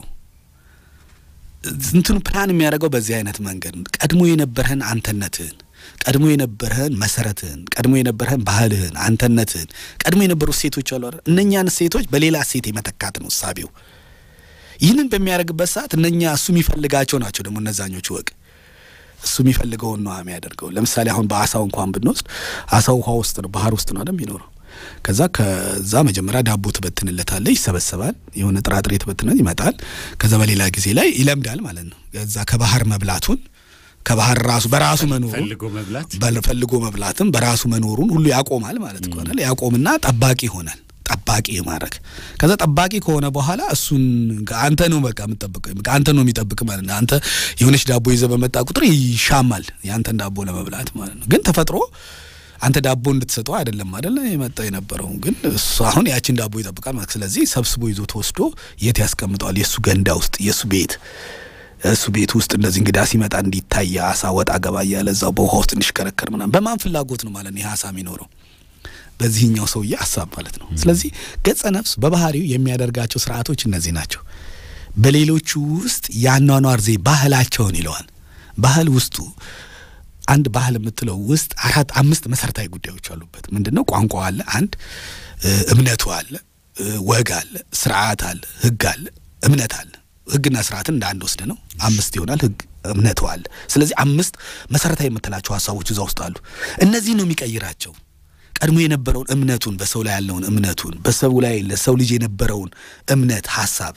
እንትኑ ፕላን የሚያደርገው በዚህ አይነት መንገድ ቀድሞ የነበረህን አንተነትህን ቀድሞ የነበረህን መሰረትህን ቀድሞ የነበረህን ባህልህን አንተነትህን ቀድሞ የነበሩ እሴቶች አሉ አይደል? እነኛን እሴቶች በሌላ እሴት የመተካት ነው እሳቤው። ይህንን በሚያደርግበት ሰዓት እነኛ እሱ የሚፈልጋቸው ናቸው ደግሞ እነዛኞቹ ወቅ እሱ የሚፈልገውን ነው የሚያደርገው። ለምሳሌ አሁን በአሳው እንኳን ብንወስድ አሳው ውሃ ውስጥ ነው ባህር ውስጥ ነው አይደል የሚኖረው። ከዛ ከዛ መጀመሪያ ዳቦ ትበትንለታለህ፣ ይሰበሰባል። የሆነ ጥራጥሬ ትበትነት ይመጣል። ከዛ በሌላ ጊዜ ላይ ይለምዳል ማለት ነው። ከዛ ከባህር መብላቱን ከባህር ራሱ በራሱ መኖሩን ፈልጎ መብላት ፈልጎ መብላትም በራሱ መኖሩን ሁሉ ያቆማል ማለት ከሆነ ያቆምና ጠባቂ ይሆናል። ጠባቂ የማድረግ ከዛ ጠባቂ ከሆነ በኋላ እሱን አንተ ነው በቃ የምጠብቀው አንተ ነው የሚጠብቅ ማለት ነው። አንተ የሆነች ዳቦ ይዘህ በመጣ ቁጥር ይሻማል የአንተን ዳቦ ለመብላት ማለት ነው። ግን ተፈጥሮ አንተ ዳቦ እንድትሰጠው አይደለም አይደለ የመጣ የነበረው ግን እሱ አሁን ያችን ዳቦ ይጠብቃል ማለት ስለዚህ ሰብስቦ ይዞ ተወስዶ የት ያስቀምጠዋል? የእሱ ገንዳ ውስጥ የእሱ ቤት እሱ ቤት ውስጥ እንደዚህ እንግዳ ሲመጣ እንዲታይ አሳ ወጣ ገባ እያለ እዛው በውሃ ውስጥ እንዲሽከረከር ምናምን በማን ፍላጎት ነው ማለት ነው ይህ አሳ የሚኖረው በዚህኛው ሰውዬ ሀሳብ ማለት ነው። ስለዚህ ገጸ ነፍስ በባህሪው የሚያደርጋቸው ስርዓቶች እነዚህ ናቸው። በሌሎቹ ውስጥ የአኗኗር ዘዬ ባህላቸውን ይለዋል። ባህል ውስጡ አንድ ባህል የምትለው ውስጥ አራት አምስት መሰረታዊ ጉዳዮች አሉበት። ምንድን ነው? ቋንቋ አለ፣ አንድ እምነቱ አለ፣ ወግ አለ፣ ስርዓት አለ፣ ህግ አለ፣ እምነት አለ። ህግና ስርዓትን እንደ አንድ ወስደ ነው አምስት ይሆናል። ህግ እምነቱ አለ። ስለዚህ አምስት መሰረታዊ የምትላቸው ሀሳቦች እዛ ውስጥ አሉ። እነዚህ ነው የሚቀይራቸው ቀድሞ የነበረውን እምነቱን በሰው ላይ ያለውን እምነቱን በሰው ላይ ለሰው ልጅ የነበረውን እምነት ሀሳብ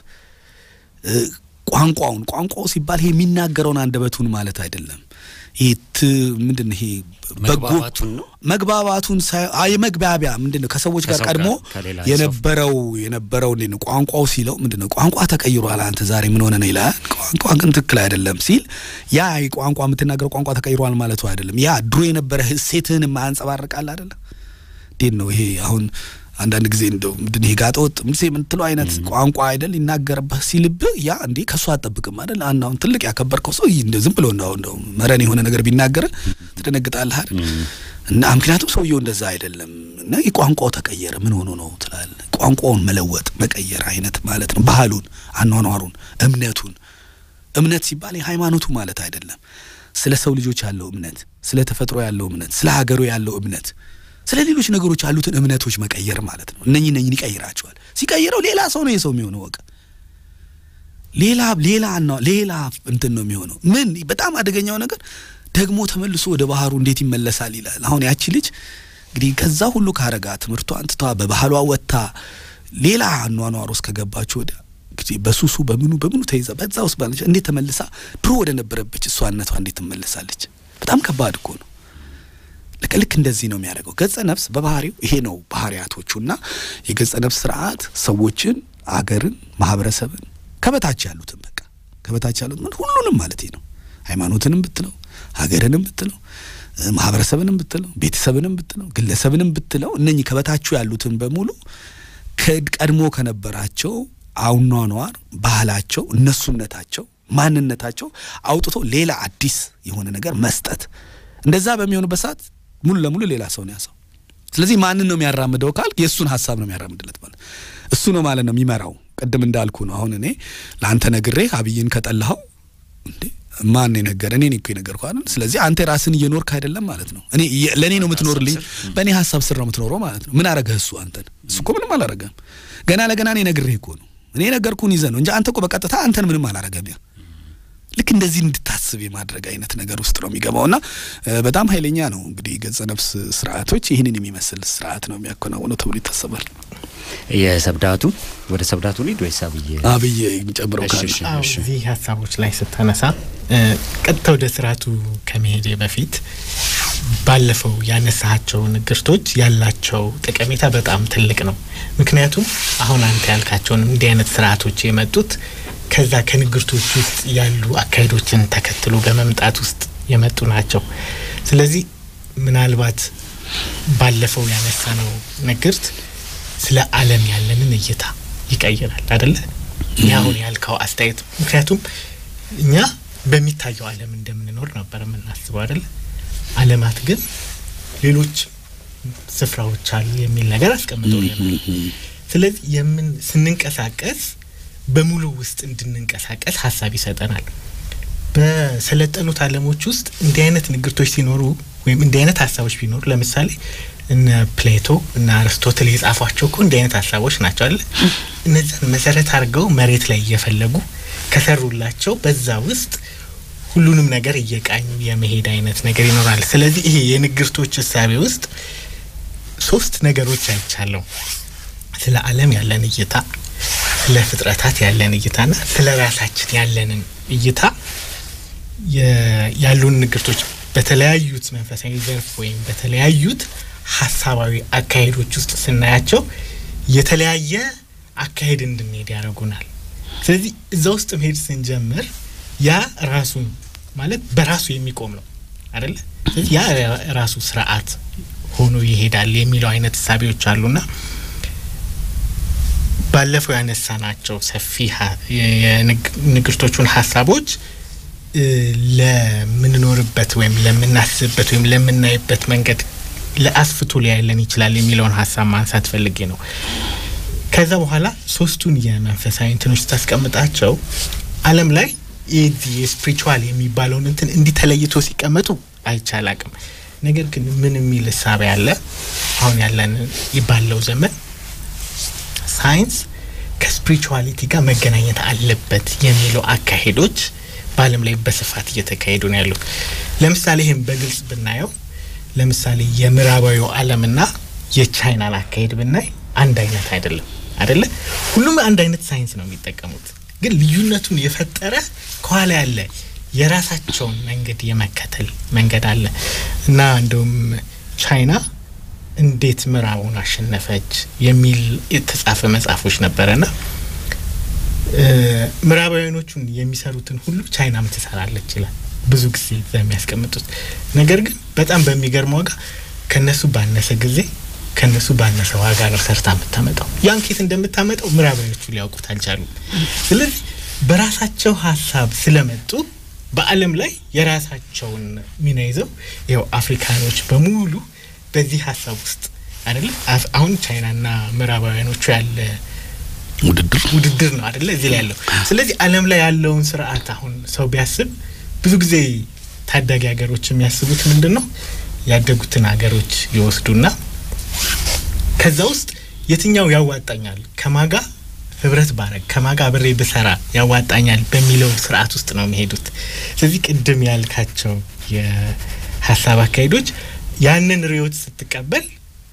ቋንቋውን ቋንቋው ሲባል ይሄ የሚናገረውን አንደበቱን ማለት አይደለም። ይሄ ምንድን ይሄ መግባባቱን ነው መግባባቱን የመግባቢያ ምንድን ነው ከሰዎች ጋር ቀድሞ የነበረው የነበረው እንዴት ነው ቋንቋው ሲለው ምንድን ነው ቋንቋ ተቀይሯል፣ አንተ ዛሬ ምን ሆነ ነው ይላል። ቋንቋ ግን ትክክል አይደለም ሲል ያ ቋንቋ የምትናገረው ቋንቋ ተቀይሯል ማለቱ አይደለም። ያ ድሮ የነበረ ሴትህን የማያንጸባርቃል አይደለም እንዴት ነው ይሄ አሁን አንዳንድ ጊዜ እንደው ምንድን ይሄ ጋጠ ወጥ ምን የምትለው አይነት ቋንቋ አይደል ይናገርብህ ሲልብህ ያ እንዴ ከሱ አጠብቅም አይደል አንድ አሁን ትልቅ ያከበርከው ሰው እንደ ዝም ብሎ እንደው እንደው መረን የሆነ ነገር ቢናገር ትደነግጣለህ አይደል እና ምክንያቱም ሰውየው እንደዛ አይደለም እና ቋንቋው ተቀየረ ምን ሆኖ ነው ትላለህ ቋንቋውን መለወጥ መቀየር አይነት ማለት ነው ባህሉን አኗኗሩን እምነቱን እምነት ሲባል የሃይማኖቱ ማለት አይደለም ስለ ሰው ልጆች ያለው እምነት ስለ ተፈጥሮ ያለው እምነት ስለ ሀገሩ ያለው እምነት ስለ ሌሎች ነገሮች ያሉትን እምነቶች መቀየር ማለት ነው። እነኚህ እነኚህን ይቀይራቸዋል። ሲቀይረው ሌላ ሰው ነው የሰው የሚሆነው። በቃ ሌላ ሌላ ነው ሌላ እንትን ነው የሚሆነው። ምን በጣም አደገኛው ነገር ደግሞ ተመልሶ ወደ ባህሩ እንዴት ይመለሳል ይላል። አሁን ያቺ ልጅ እንግዲህ ከዛ ሁሉ ካረጋ ትምህርቷን ትታ በባህሏ ወጥታ ሌላ አኗኗር ውስጥ ከገባች ወዲያ እንግዲህ በሱሱ በምኑ በምኑ ተይዛ በዛ ውስጥ ባለች እንዴት ተመልሳ ድሮ ወደ ነበረበች እሷነቷ እንዴት ትመለሳለች? በጣም ከባድ እኮ ነው። ልክ ልክ እንደዚህ ነው የሚያደርገው ገጸ ነፍስ በባህሪው ይሄ ነው ባህሪያቶቹና የገጸ ነፍስ ስርዓት ሰዎችን አገርን ማህበረሰብን ከበታች ያሉትን በቃ ከበታች ያሉት ምን ሁሉንም ማለት ነው ሃይማኖትንም ብትለው ሀገርንም ብትለው ማህበረሰብንም ብትለው ቤተሰብንም ብትለው ግለሰብንም ብትለው እነኚህ ከበታችሁ ያሉትን በሙሉ ቀድሞ ከነበራቸው አኗኗር ባህላቸው እነሱነታቸው ማንነታቸው አውጥቶ ሌላ አዲስ የሆነ ነገር መስጠት እንደዛ በሚሆንበት ሰዓት ሙሉ ለሙሉ ሌላ ሰው ነው ያሰው። ስለዚህ ማንን ነው የሚያራምደው ካልክ የእሱን ሀሳብ ነው የሚያራምድለት ማለት እሱ ነው ማለት ነው የሚመራው። ቅድም እንዳልኩ ነው። አሁን እኔ ለአንተ ነግሬ አብይን ከጠላኸው እንዴ ማን የነገረ እኔ እኮ የነገርኩህ አይደል? ስለዚህ አንተ ራስን እየኖርክ አይደለም ማለት ነው። እኔ ለእኔ ነው የምትኖርልኝ፣ በእኔ ሀሳብ ስር ነው የምትኖረው ማለት ነው። ምን አረገህ እሱ አንተን? እሱ እኮ ምንም አላረገም። ገና ለገና እኔ ነግሬህ እኮ ነው እኔ ነገርኩህን ይዘህ ነው እንጂ አንተ እኮ በቀጥታ አንተን ምንም አላረገም። ያ ልክ እንደዚህ እንድታስብ የማድረግ አይነት ነገር ውስጥ ነው የሚገባው እና በጣም ኃይለኛ ነው እንግዲህ ገጸ ነፍስ ስርዓቶች ይህንን የሚመስል ስርዓት ነው የሚያከናውነው ተብሎ ይታሰባል። የሰብዳቱ ወደ ሰብዳቱ ሊድ ወይስ አብይ አብይ ጨምረው ካለ እዚህ ሀሳቦች ላይ ስታነሳ ቀጥታ ወደ ስርዓቱ ከመሄዴ በፊት ባለፈው ያነሳቸው ንግርቶች ያላቸው ጠቀሜታ በጣም ትልቅ ነው። ምክንያቱም አሁን አንተ ያልካቸውን እንዲህ አይነት ስርዓቶች የመጡት ከዛ ከንግርቶች ውስጥ ያሉ አካሄዶችን ተከትሎ በመምጣት ውስጥ የመጡ ናቸው። ስለዚህ ምናልባት ባለፈው ያነሳነው ንግርት ስለ ዓለም ያለንን እይታ ይቀይራል አደለ? ይህ አሁን ያልከው አስተያየት ምክንያቱም እኛ በሚታየው ዓለም እንደምንኖር ነበር የምናስበው አደለ? ዓለማት ግን ሌሎች ስፍራዎች አሉ የሚል ነገር አስቀምጠውልናል። ስለዚህ የምን ስንንቀሳቀስ በሙሉ ውስጥ እንድንንቀሳቀስ ሀሳብ ይሰጠናል። በሰለጠኑት ዓለሞች ውስጥ እንዲህ አይነት ንግርቶች ሲኖሩ ወይም እንዲህ አይነት ሀሳቦች ቢኖሩ ለምሳሌ እነ ፕሌቶ እና አርስቶትል የጻፏቸው እኮ እንዲህ አይነት ሀሳቦች ናቸው አለ እነዚያን መሰረት አድርገው መሬት ላይ እየፈለጉ ከሰሩላቸው በዛ ውስጥ ሁሉንም ነገር እየቃኙ የመሄድ አይነት ነገር ይኖራል። ስለዚህ ይሄ የንግርቶች እሳቤ ውስጥ ሶስት ነገሮች አይቻለሁ። ስለ ዓለም ያለን እይታ፣ ስለ ፍጥረታት ያለን እይታና ስለ ራሳችን ያለንን እይታ ያሉን ንግርቶች በተለያዩት መንፈሳዊ ዘርፍ ወይም በተለያዩት ሀሳባዊ አካሄዶች ውስጥ ስናያቸው የተለያየ አካሄድ እንድንሄድ ያደርጉናል። ስለዚህ እዛ ውስጥ መሄድ ስንጀምር ያ ራሱን ማለት በራሱ የሚቆም ነው አደለ? ስለዚህ ያ ራሱ ስርዓት ሆኖ ይሄዳል የሚለው አይነት እሳቤዎች አሉና ባለፈው ያነሳናቸው ሰፊ የንግርቶቹን ሀሳቦች ለምንኖርበት ወይም ለምናስብበት ወይም ለምናይበት መንገድ ለአስፍቶ ሊያለን ይችላል የሚለውን ሀሳብ ማንሳት ፈልጌ ነው። ከዛ በኋላ ሶስቱን የመንፈሳዊ እንትኖች ስታስቀምጣቸው ዓለም ላይ የዚህ የስፒሪቹዋል የሚባለውን እንትን እንዲህ ተለይቶ ሲቀመጡ አይቻል አቅም ነገር ግን ምን የሚል እሳቤ ያለ አሁን ያለን ባለው ዘመን ሳይንስ ከስፒሪቹዋሊቲ ጋር መገናኘት አለበት የሚለው አካሄዶች በዓለም ላይ በስፋት እየተካሄዱ ነው ያሉት። ለምሳሌ ይህም በግልጽ ብናየው ለምሳሌ የምዕራባዊው ዓለምና የቻይናን አካሄድ ብናይ አንድ አይነት አይደለም አይደለ? ሁሉም አንድ አይነት ሳይንስ ነው የሚጠቀሙት፣ ግን ልዩነቱን የፈጠረ ከኋላ ያለ የራሳቸውን መንገድ የመከተል መንገድ አለ እና እንደውም ቻይና እንዴት ምዕራቡን አሸነፈች የሚል የተጻፈ መጽሐፎች ነበረና ምዕራባውያኖቹን የሚሰሩትን ሁሉ ቻይናም ትሰራለች ይላል ብዙ ጊዜ በሚያስቀምጡት ነገር ግን በጣም በሚገርም ዋጋ ከነሱ ባነሰ ጊዜ ከነሱ ባነሰ ዋጋ ነው ሰርታ የምታመጣው። ያን ኬት እንደምታመጣው ምዕራባውያኖቹ ሊያውቁት አልቻሉም። ስለዚህ በራሳቸው ሀሳብ ስለመጡ በዓለም ላይ የራሳቸውን ሚና ይዘው ይኸው አፍሪካኖች በሙሉ በዚህ ሀሳብ ውስጥ አይደለም አሁን ቻይናና ምዕራባውያኖቹ ያለ ውድድር ውድድር ነው አይደለ እዚህ ላይ ያለው። ስለዚህ ዓለም ላይ ያለውን ስርዓት አሁን ሰው ቢያስብ ብዙ ጊዜ ታዳጊ ሀገሮች የሚያስቡት ምንድን ነው? ያደጉትን ሀገሮች ይወስዱና ከዛ ውስጥ የትኛው ያዋጣኛል ከማጋ ህብረት ባረግ ከማጋ አብሬ ብሰራ ያዋጣኛል በሚለው ስርዓት ውስጥ ነው የሚሄዱት። ስለዚህ ቅድም ያልካቸው የሀሳብ አካሄዶች ያንን ርዕዮት ስትቀበል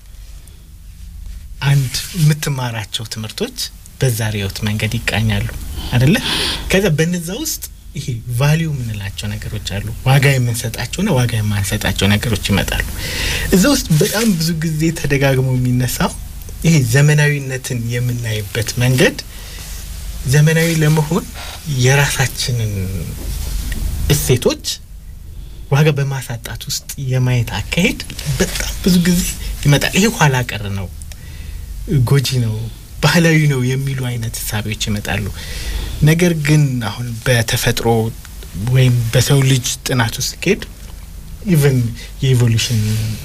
አንድ የምትማራቸው ትምህርቶች በዛ ርዕዮት መንገድ ይቃኛሉ አደለ? ከዛ በነዛ ውስጥ ይሄ ቫሊዩ የምንላቸው ነገሮች አሉ። ዋጋ የምንሰጣቸውና ዋጋ የማንሰጣቸው ነገሮች ይመጣሉ። እዛ ውስጥ በጣም ብዙ ጊዜ ተደጋግሞ የሚነሳው ይሄ ዘመናዊነትን የምናይበት መንገድ ዘመናዊ ለመሆን የራሳችንን እሴቶች ዋጋ በማሳጣት ውስጥ የማየት አካሄድ በጣም ብዙ ጊዜ ይመጣል። ይሄ ኋላ ቀር ነው፣ ጎጂ ነው፣ ባህላዊ ነው የሚሉ አይነት እሳቤዎች ይመጣሉ። ነገር ግን አሁን በተፈጥሮ ወይም በሰው ልጅ ጥናት ውስጥ ሲሄድ ኢቨን የኢቮሉሽን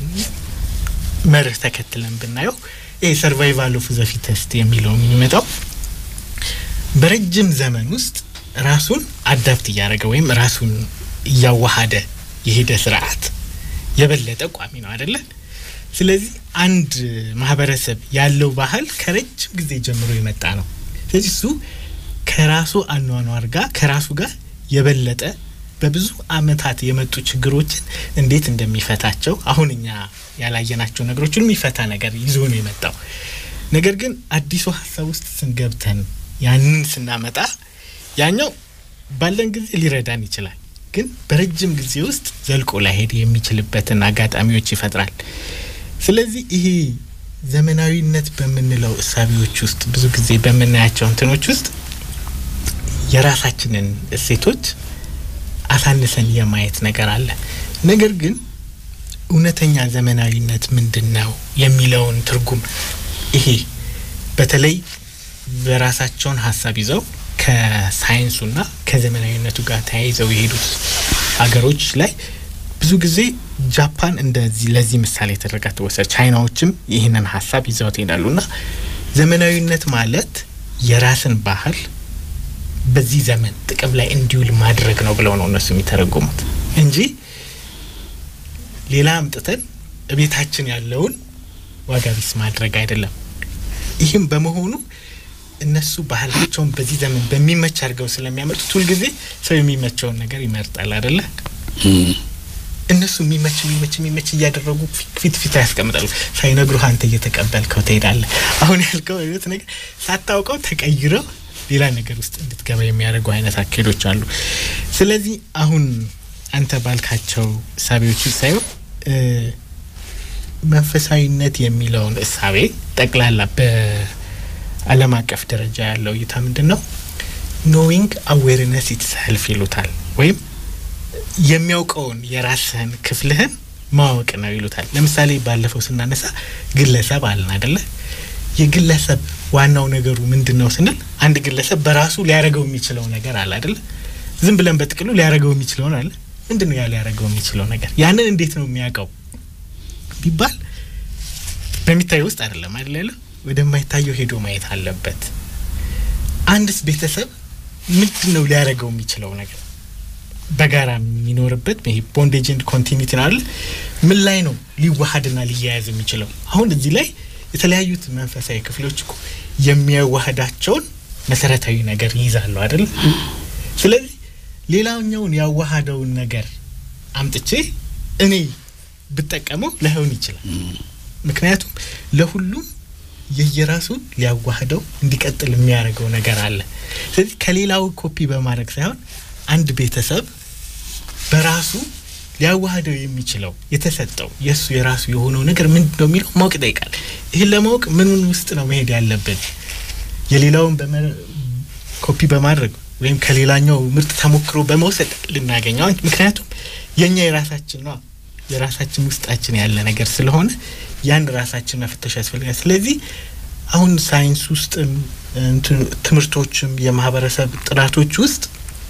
መርህ ተከትለን ብናየው ይሄ ሰርቫይቫል ኦፍ ዘ ፊተስት የሚለው የሚመጣው በረጅም ዘመን ውስጥ ራሱን አዳፕት እያደረገ ወይም ራሱን እያዋሃደ የሄደ ስርዓት የበለጠ ቋሚ ነው አደለ? ስለዚህ አንድ ማህበረሰብ ያለው ባህል ከረጅም ጊዜ ጀምሮ የመጣ ነው። ስለዚህ እሱ ከራሱ አኗኗር ጋር ከራሱ ጋር የበለጠ በብዙ አመታት የመጡ ችግሮችን እንዴት እንደሚፈታቸው አሁን እኛ ያላየናቸው ነገሮችን የሚፈታ ነገር ይዞ ነው የመጣው። ነገር ግን አዲሱ ሀሳብ ውስጥ ስንገብተን ያንን ስናመጣ ያኛው ባለን ጊዜ ሊረዳን ይችላል፣ ግን በረጅም ጊዜ ውስጥ ዘልቆ ላይሄድ የሚችልበትን አጋጣሚዎች ይፈጥራል። ስለዚህ ይሄ ዘመናዊነት በምንለው እሳቤዎች ውስጥ ብዙ ጊዜ በምናያቸው እንትኖች ውስጥ የራሳችንን እሴቶች አሳንሰን የማየት ነገር አለ። ነገር ግን እውነተኛ ዘመናዊነት ምንድን ነው የሚለውን ትርጉም ይሄ በተለይ በራሳቸውን ሀሳብ ይዘው ከሳይንሱና ከዘመናዊነቱ ጋር ተያይዘው የሄዱት ሀገሮች ላይ ብዙ ጊዜ ጃፓን እንደዚህ ለዚህ ምሳሌ ተደርጋ ትወሰድ። ቻይናዎችም ይህንን ሀሳብ ይዘውት ይሄዳሉ እና ዘመናዊነት ማለት የራስን ባህል በዚህ ዘመን ጥቅም ላይ እንዲውል ማድረግ ነው ብለው ነው እነሱ የሚተረጉሙት እንጂ ሌላ አምጥተን ቤታችን ያለውን ዋጋ ቢስ ማድረግ አይደለም። ይህም በመሆኑ እነሱ ባህላቸውን በዚህ ዘመን በሚመች አድርገው ስለሚያመጡት ሁልጊዜ ሰው የሚመቸውን ነገር ይመርጣል አይደለ? እነሱ የሚመች የሚመች የሚመች እያደረጉ ፊት ፊት ያስቀምጣሉ። ሳይነግሩህ አንተ እየተቀበልከው ትሄዳለህ። አሁን ያልከው አይነት ነገር ሳታውቀው ተቀይረው ሌላ ነገር ውስጥ እንድትገባ የሚያደርጉ አይነት አካሄዶች አሉ። ስለዚህ አሁን አንተ ባልካቸው እሳቤዎች ሳይሆን መንፈሳዊነት የሚለውን እሳቤ ጠቅላላ በዓለም አቀፍ ደረጃ ያለው እይታ ምንድን ነው? ኖዊንግ አዌርነስ ኢትሰልፍ ይሉታል ወይም የሚያውቀውን የራስህን ክፍልህን ማወቅ ነው ይሉታል። ለምሳሌ ባለፈው ስናነሳ ግለሰብ አለን አደለ? የግለሰብ ዋናው ነገሩ ምንድን ነው ስንል አንድ ግለሰብ በራሱ ሊያደርገው የሚችለው ነገር አለ አደለ? ዝም ብለን በጥቅሉ ሊያደርገው የሚችለውን አለ። ምንድን ነው ያ ሊያደርገው የሚችለው ነገር? ያንን እንዴት ነው የሚያውቀው ቢባል በሚታየው ውስጥ አይደለም አይደል ያለ ወደማይታየው ሄዶ ማየት አለበት። አንድስ ቤተሰብ ምንድን ነው ሊያደርገው የሚችለው ነገር በጋራ የሚኖርበት ይሄ ቦንዴጅ ኤንድ ኮንቲኒቲ ነው አይደል? ምን ላይ ነው ሊዋሀድና ሊያያዝ የሚችለው? አሁን እዚህ ላይ የተለያዩት መንፈሳዊ ክፍሎች እኮ የሚያዋህዳቸውን መሰረታዊ ነገር ይይዛሉ አይደል? ስለዚህ ሌላኛውን ያዋሃደውን ነገር አምጥቼ እኔ ብጠቀመው ላይሆን ይችላል። ምክንያቱም ለሁሉም የየራሱን ሊያዋህደው እንዲቀጥል የሚያደርገው ነገር አለ። ስለዚህ ከሌላው ኮፒ በማድረግ ሳይሆን አንድ ቤተሰብ በራሱ ሊያዋህደው የሚችለው የተሰጠው የእሱ የራሱ የሆነው ነገር ምንድን ነው የሚለው ማወቅ ይጠይቃል። ይህን ለማወቅ ምንን ውስጥ ነው መሄድ ያለብን? የሌላውን ኮፒ በማድረግ ወይም ከሌላኛው ምርጥ ተሞክሮ በመውሰድ ልናገኘው፣ ምክንያቱም የእኛ የራሳችን ነው የራሳችን ውስጣችን ያለ ነገር ስለሆነ ያን ራሳችን መፈተሽ ያስፈልጋል። ስለዚህ አሁን ሳይንስ ውስጥም ትምህርቶችም የማህበረሰብ ጥናቶች ውስጥ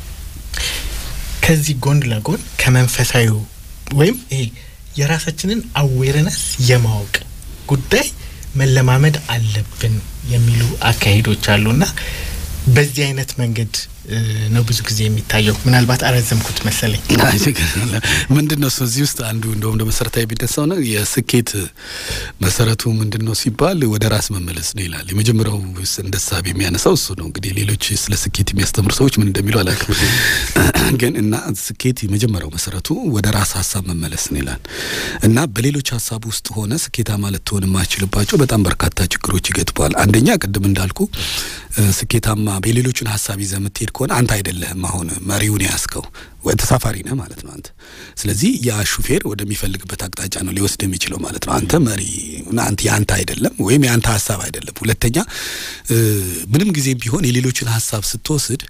ከዚህ ጎን ለጎን ከመንፈሳዊ ወይም ይሄ የራሳችንን አዌርነስ የማወቅ ጉዳይ መለማመድ አለብን የሚሉ አካሄዶች አሉና በዚህ አይነት መንገድ ነው ብዙ ጊዜ የሚታየው። ምናልባት አረዘምኩት መሰለኝ። ምንድን ነው እዚህ ውስጥ አንዱ እንደውም እንደ መሰረታዊ የሚነሳው ነው የስኬት መሰረቱ ምንድን ነው ሲባል ወደ ራስ መመለስ ነው ይላል። የመጀመሪያው እንደ ሳቢ የሚያነሳው እሱ ነው። እንግዲህ ሌሎች ስለ ስኬት የሚያስተምሩ ሰዎች ምን እንደሚሉ አላውቅም፣ ግን እና ስኬት የመጀመሪያው መሰረቱ ወደ ራስ ሀሳብ መመለስ ነው ይላል እና በሌሎች ሀሳብ ውስጥ ሆነ ስኬታማ ልትሆን የማችልባቸው በጣም በርካታ ችግሮች ይገጥመዋል። አንደኛ ቅድም እንዳልኩ ስኬታማ የሌሎችን ሀሳብ ይዘህ የምትሄድ ከሆነ አንተ አይደለህም አሁን መሪውን ያስከው ተሳፋሪ ነህ ማለት ነው አንተ። ስለዚህ ያ ሹፌር ወደሚፈልግበት አቅጣጫ ነው ሊወስድ የሚችለው ማለት ነው። አንተ መሪ አንተ የአንተ አይደለም ወይም የአንተ ሀሳብ አይደለም። ሁለተኛ ምንም ጊዜም ቢሆን የሌሎችን ሀሳብ ስትወስድ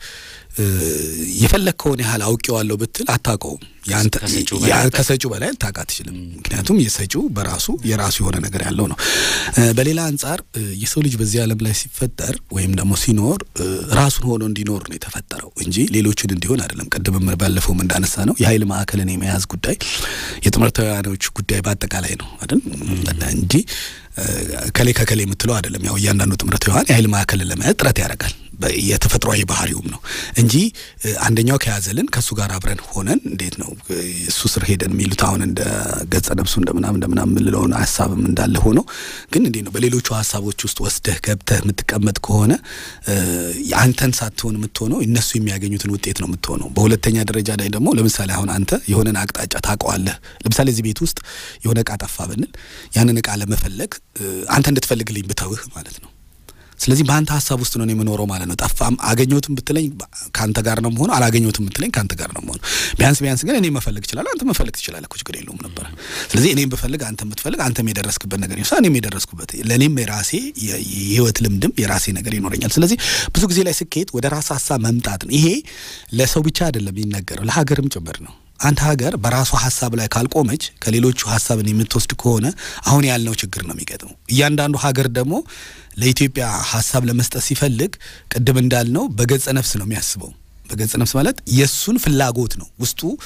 የፈለግከውን ያህል አውቄዋለሁ ብትል አታውቀውም። ከሰጪው በላይ ልታውቅ አትችልም። ምክንያቱም የሰጪው በራሱ የራሱ የሆነ ነገር ያለው ነው። በሌላ አንጻር የሰው ልጅ በዚህ ዓለም ላይ ሲፈጠር ወይም ደግሞ ሲኖር ራሱን ሆኖ እንዲኖር ነው የተፈጠረው እንጂ ሌሎችን እንዲሆን አይደለም። ቅድም ባለፈውም እንዳነሳ ነው የኃይል ማዕከልን የመያዝ ጉዳይ የትምህርታውያኖች ጉዳይ በአጠቃላይ ነው አይደል እንጂ ከሌ ከከሌ የምትለው አይደለም። ያው እያንዳንዱ ትምህርታውያን የኃይል ማዕከልን ለመያዝ ጥረት ያደርጋል። የተፈጥሯዊ ባህሪውም ነው እንጂ አንደኛው ከያዘልን ከእሱ ጋር አብረን ሆነን እንዴት ነው እሱ ስር ሄደን የሚሉት አሁን እንደ ገጸ ነብሱ እንደምናም እንደምናም የምንለውን ሀሳብም እንዳለ ሆኖ ግን እንዴት ነው በሌሎቹ ሀሳቦች ውስጥ ወስደህ ገብተህ የምትቀመጥ ከሆነ አንተን ሳትሆን የምትሆነው እነሱ የሚያገኙትን ውጤት ነው የምትሆነው። በሁለተኛ ደረጃ ላይ ደግሞ ለምሳሌ አሁን አንተ የሆነን አቅጣጫ ታውቀዋለህ። ለምሳሌ እዚህ ቤት ውስጥ የሆነ እቃ ጠፋ ብንል ያንን እቃ ለመፈለግ አንተ እንድትፈልግልኝ ብተውህ ማለት ነው ስለዚህ በአንተ ሀሳብ ውስጥ ነው የምኖረው ማለት ነው። ጠፋም አገኘሁትም ብትለኝ ከአንተ ጋር ነው መሆኑ፣ አላገኘሁትም ብትለኝ ከአንተ ጋር ነው መሆኑ። ቢያንስ ቢያንስ ግን እኔ መፈለግ እችላለሁ፣ አንተ መፈለግ ትችላለህ እኮ ችግር የለውም ነበረ። ስለዚህ እኔም ብፈልግ አንተ የምትፈልግ አንተም የደረስክበት ነገር ይኖራል፣ እኔም የደረስኩበት ለእኔም የራሴ የህይወት ልምድም የራሴ ነገር ይኖረኛል። ስለዚህ ብዙ ጊዜ ላይ ስኬት ወደ ራስ ሀሳብ መምጣት ነው። ይሄ ለሰው ብቻ አይደለም የሚነገረው ለሀገርም ጭምር ነው። አንድ ሀገር በራሷ ሀሳብ ላይ ካልቆመች ከሌሎቹ ሀሳብን የምትወስድ ከሆነ አሁን ያልነው ችግር ነው የሚገጥመው። እያንዳንዱ ሀገር ደግሞ ለኢትዮጵያ ሀሳብ ለመስጠት ሲፈልግ ቅድም እንዳልነው በገጸ ነፍስ ነው የሚያስበው። በገጸ ነፍስ ማለት የእሱን ፍላጎት ነው ውስጡ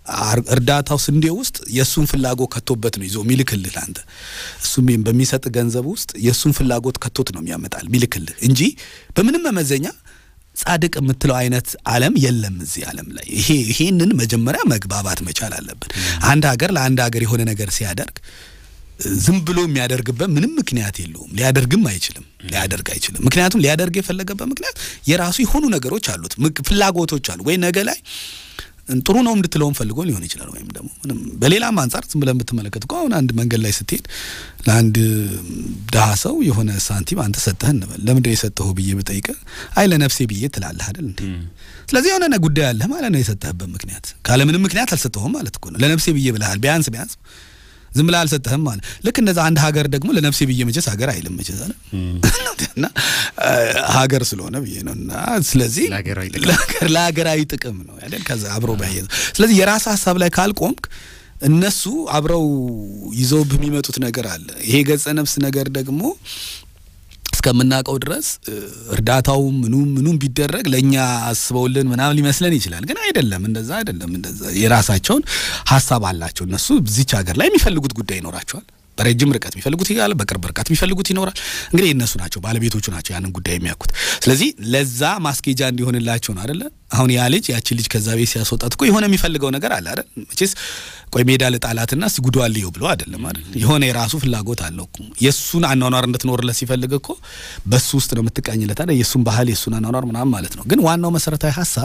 እርዳታው ስንዴ ውስጥ የእሱን ፍላጎት ከቶበት ነው ይዞ ሚልክልህ አንተ እሱም በሚሰጥ ገንዘብ ውስጥ የእሱን ፍላጎት ከቶት ነው የሚያመጣል ሚልክልህ እንጂ በምንም መመዘኛ ጻድቅ የምትለው አይነት ዓለም የለም እዚህ ዓለም ላይ። ይሄ ይሄንን መጀመሪያ መግባባት መቻል አለብን። አንድ ሀገር ለአንድ ሀገር የሆነ ነገር ሲያደርግ ዝም ብሎ የሚያደርግበት ምንም ምክንያት የለውም። ሊያደርግም አይችልም፣ ሊያደርግ አይችልም። ምክንያቱም ሊያደርግ የፈለገበት ምክንያት የራሱ የሆኑ ነገሮች አሉት፣ ፍላጎቶች አሉ ወይ ነገ ላይ ጥሩ ነው እንድትለውም ፈልጎ ሊሆን ይችላል። ወይም ደግሞ ምንም በሌላም አንጻር ዝም ብለን ብትመለከት እኮ አሁን አንድ መንገድ ላይ ስትሄድ ለአንድ ድሀ ሰው የሆነ ሳንቲም አንተ ሰጠህ እንበል። ለምንድን ነው የሰጠኸው ብዬ ብጠይቅህ አይ ለነፍሴ ብዬ ትላለህ አይደል እንዴ? ስለዚህ የሆነ ጉዳይ አለህ ማለት ነው። የሰጠህበት ምክንያት ካለምንም ምክንያት አልሰጠሁም ማለት እኮ ነው። ለነፍሴ ብዬ ብለሃል ቢያንስ ቢያንስ ዝም ብለህ አልሰጠህም ማለት ልክ እንደዛ አንድ ሀገር ደግሞ ለነፍሴ ብዬ መቼስ ሀገር አይልም መቼስ አለ እና ሀገር ስለሆነ ብዬ ነው እና ስለዚህ ለሀገራዊ ጥቅም ነው አይደል ከዛ አብሮ ባያይዘ ስለዚህ የራስ ሀሳብ ላይ ካልቆምክ እነሱ አብረው ይዘው በሚመጡት ነገር አለ ይሄ ገጸ ነፍስ ነገር ደግሞ እስከምናውቀው ድረስ እርዳታው ምኑም ምኑም ቢደረግ ለእኛ አስበውልን ምናምን ሊመስለን ይችላል። ግን አይደለም፣ እንደዛ አይደለም። እንደዛ የራሳቸውን ሀሳብ አላቸው እነሱ እዚች ሀገር ላይ የሚፈልጉት ጉዳይ ይኖራቸዋል። በረጅም ርቀት የሚፈልጉት ይላል፣ በቅርብ ርቀት የሚፈልጉት ይኖራል። እንግዲህ የእነሱ ናቸው ባለቤቶቹ ናቸው ያንን ጉዳይ የሚያውቁት። ስለዚህ ለዛ ማስኬጃ እንዲሆንላቸው ነው አይደለ? አሁን ያ ልጅ ያችን ልጅ ከዛ ቤት ሲያስወጣት እኮ የሆነ የሚፈልገው ነገር አለ አይደል? መቼስ ቆይ ሜዳ ልጣላትና ሲጉዷል ይው ብሎ አይደለም አይደል? የሆነ የራሱ ፍላጎት አለው እኮ የእሱን አኗኗር እንድትኖርለት ሲፈልግ እኮ በሱ ውስጥ ነው የምትቃኝለት አይደል? የእሱን ባህል የእሱን አኗኗር ምናምን ማለት ነው። ግን ዋናው መሰረታዊ ሀሳብ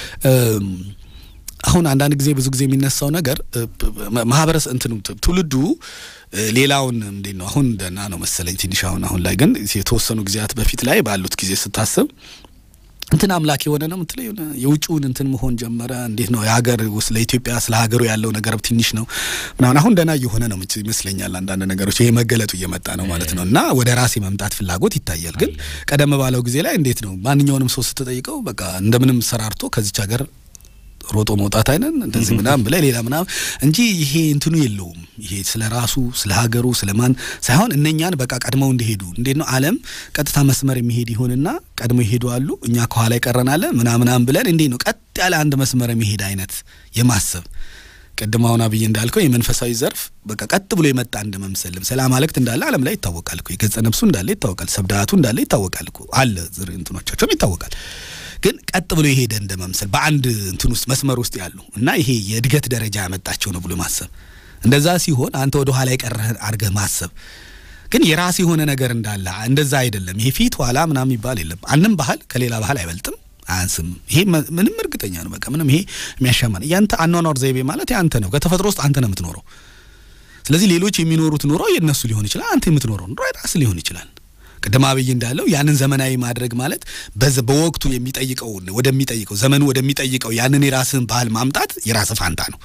አሁን አንዳንድ ጊዜ ብዙ ጊዜ የሚነሳው ነገር ማህበረሰብ እንትኑ ትውልዱ ሌላውን እንዴት ነው አሁን ደህና ነው መሰለኝ ትንሽ አሁን አሁን ላይ ግን የተወሰኑ ጊዜያት በፊት ላይ ባሉት ጊዜ ስታስብ እንትን አምላክ የሆነ ነው ምትለ የውጭውን እንትን መሆን ጀመረ። እንዴት ነው የሀገር ውስጥ ለኢትዮጵያ ስለ ሀገሩ ያለው ነገር ትንሽ ነው ምናምን። አሁን ደህና እየሆነ ነው ይመስለኛል። አንዳንድ ነገሮች ይሄ መገለጡ እየመጣ ነው ማለት ነው። እና ወደ ራሴ መምጣት ፍላጎት ይታያል። ግን ቀደም ባለው ጊዜ ላይ እንዴት ነው ማንኛውንም ሰው ስትጠይቀው በቃ እንደምንም ሰራርቶ ከዚች ሀገር ሮጦ መውጣት አይነን እንደዚህ ምናምን ብለህ ሌላ ምናምን እንጂ ይሄ እንትኑ የለውም። ይሄ ስለ ራሱ ስለ ሀገሩ ስለ ማን ሳይሆን እነኛን በቃ ቀድመው እንዲሄዱ እንዴት ነው ዓለም ቀጥታ መስመር የሚሄድ ይሆንና ቀድመው ይሄዱ አሉ፣ እኛ ከኋላ ይቀረናለን ምናምናም ብለን እንዴት ነው ቀጥ ያለ አንድ መስመር የሚሄድ አይነት የማሰብ ቅድም አሁን አብይ እንዳልከው የመንፈሳዊ ዘርፍ በቃ ቀጥ ብሎ የመጣ እንደ መምሰልም ሰላም አለክት እንዳለ ዓለም ላይ ይታወቃል እኮ የገጸ ነፍሱ እንዳለ ይታወቃል፣ ሰብዳቱ እንዳለ ይታወቃል እኮ አለ ዝር እንትኖቻቸውም ይታወቃል። ግን ቀጥ ብሎ የሄደ እንደ መምሰል በአንድ እንትን ውስጥ መስመር ውስጥ ያሉ እና ይሄ የእድገት ደረጃ ያመጣቸው ነው ብሎ ማሰብ እንደዛ ሲሆን አንተ ወደ ኋላ የቀረህ አድርገህ ማሰብ ግን የራስ የሆነ ነገር እንዳለ እንደዛ አይደለም። ይሄ ፊት ኋላ ምናምን የሚባል የለም። አንድም ባህል ከሌላ ባህል አይበልጥም አያንስም። ይሄ ምንም እርግጠኛ ነው። በቃ ምንም ይሄ የሚያሻማ ነው። ያንተ አኗኗር ዘይቤ ማለት ያንተ ነው። ከተፈጥሮ ውስጥ አንተ ነው የምትኖረው። ስለዚህ ሌሎች የሚኖሩት ኑሮ የእነሱ ሊሆን ይችላል። አንተ የምትኖረው ኑሮ የራስ ሊሆን ይችላል። ቅድም አብይ እንዳለው ያንን ዘመናዊ ማድረግ ማለት በወቅቱ የሚጠይቀው ወደሚጠይቀው ዘመኑ ወደሚጠይቀው ያንን የራስህን ባህል ማምጣት የራስህ ፋንታ ነው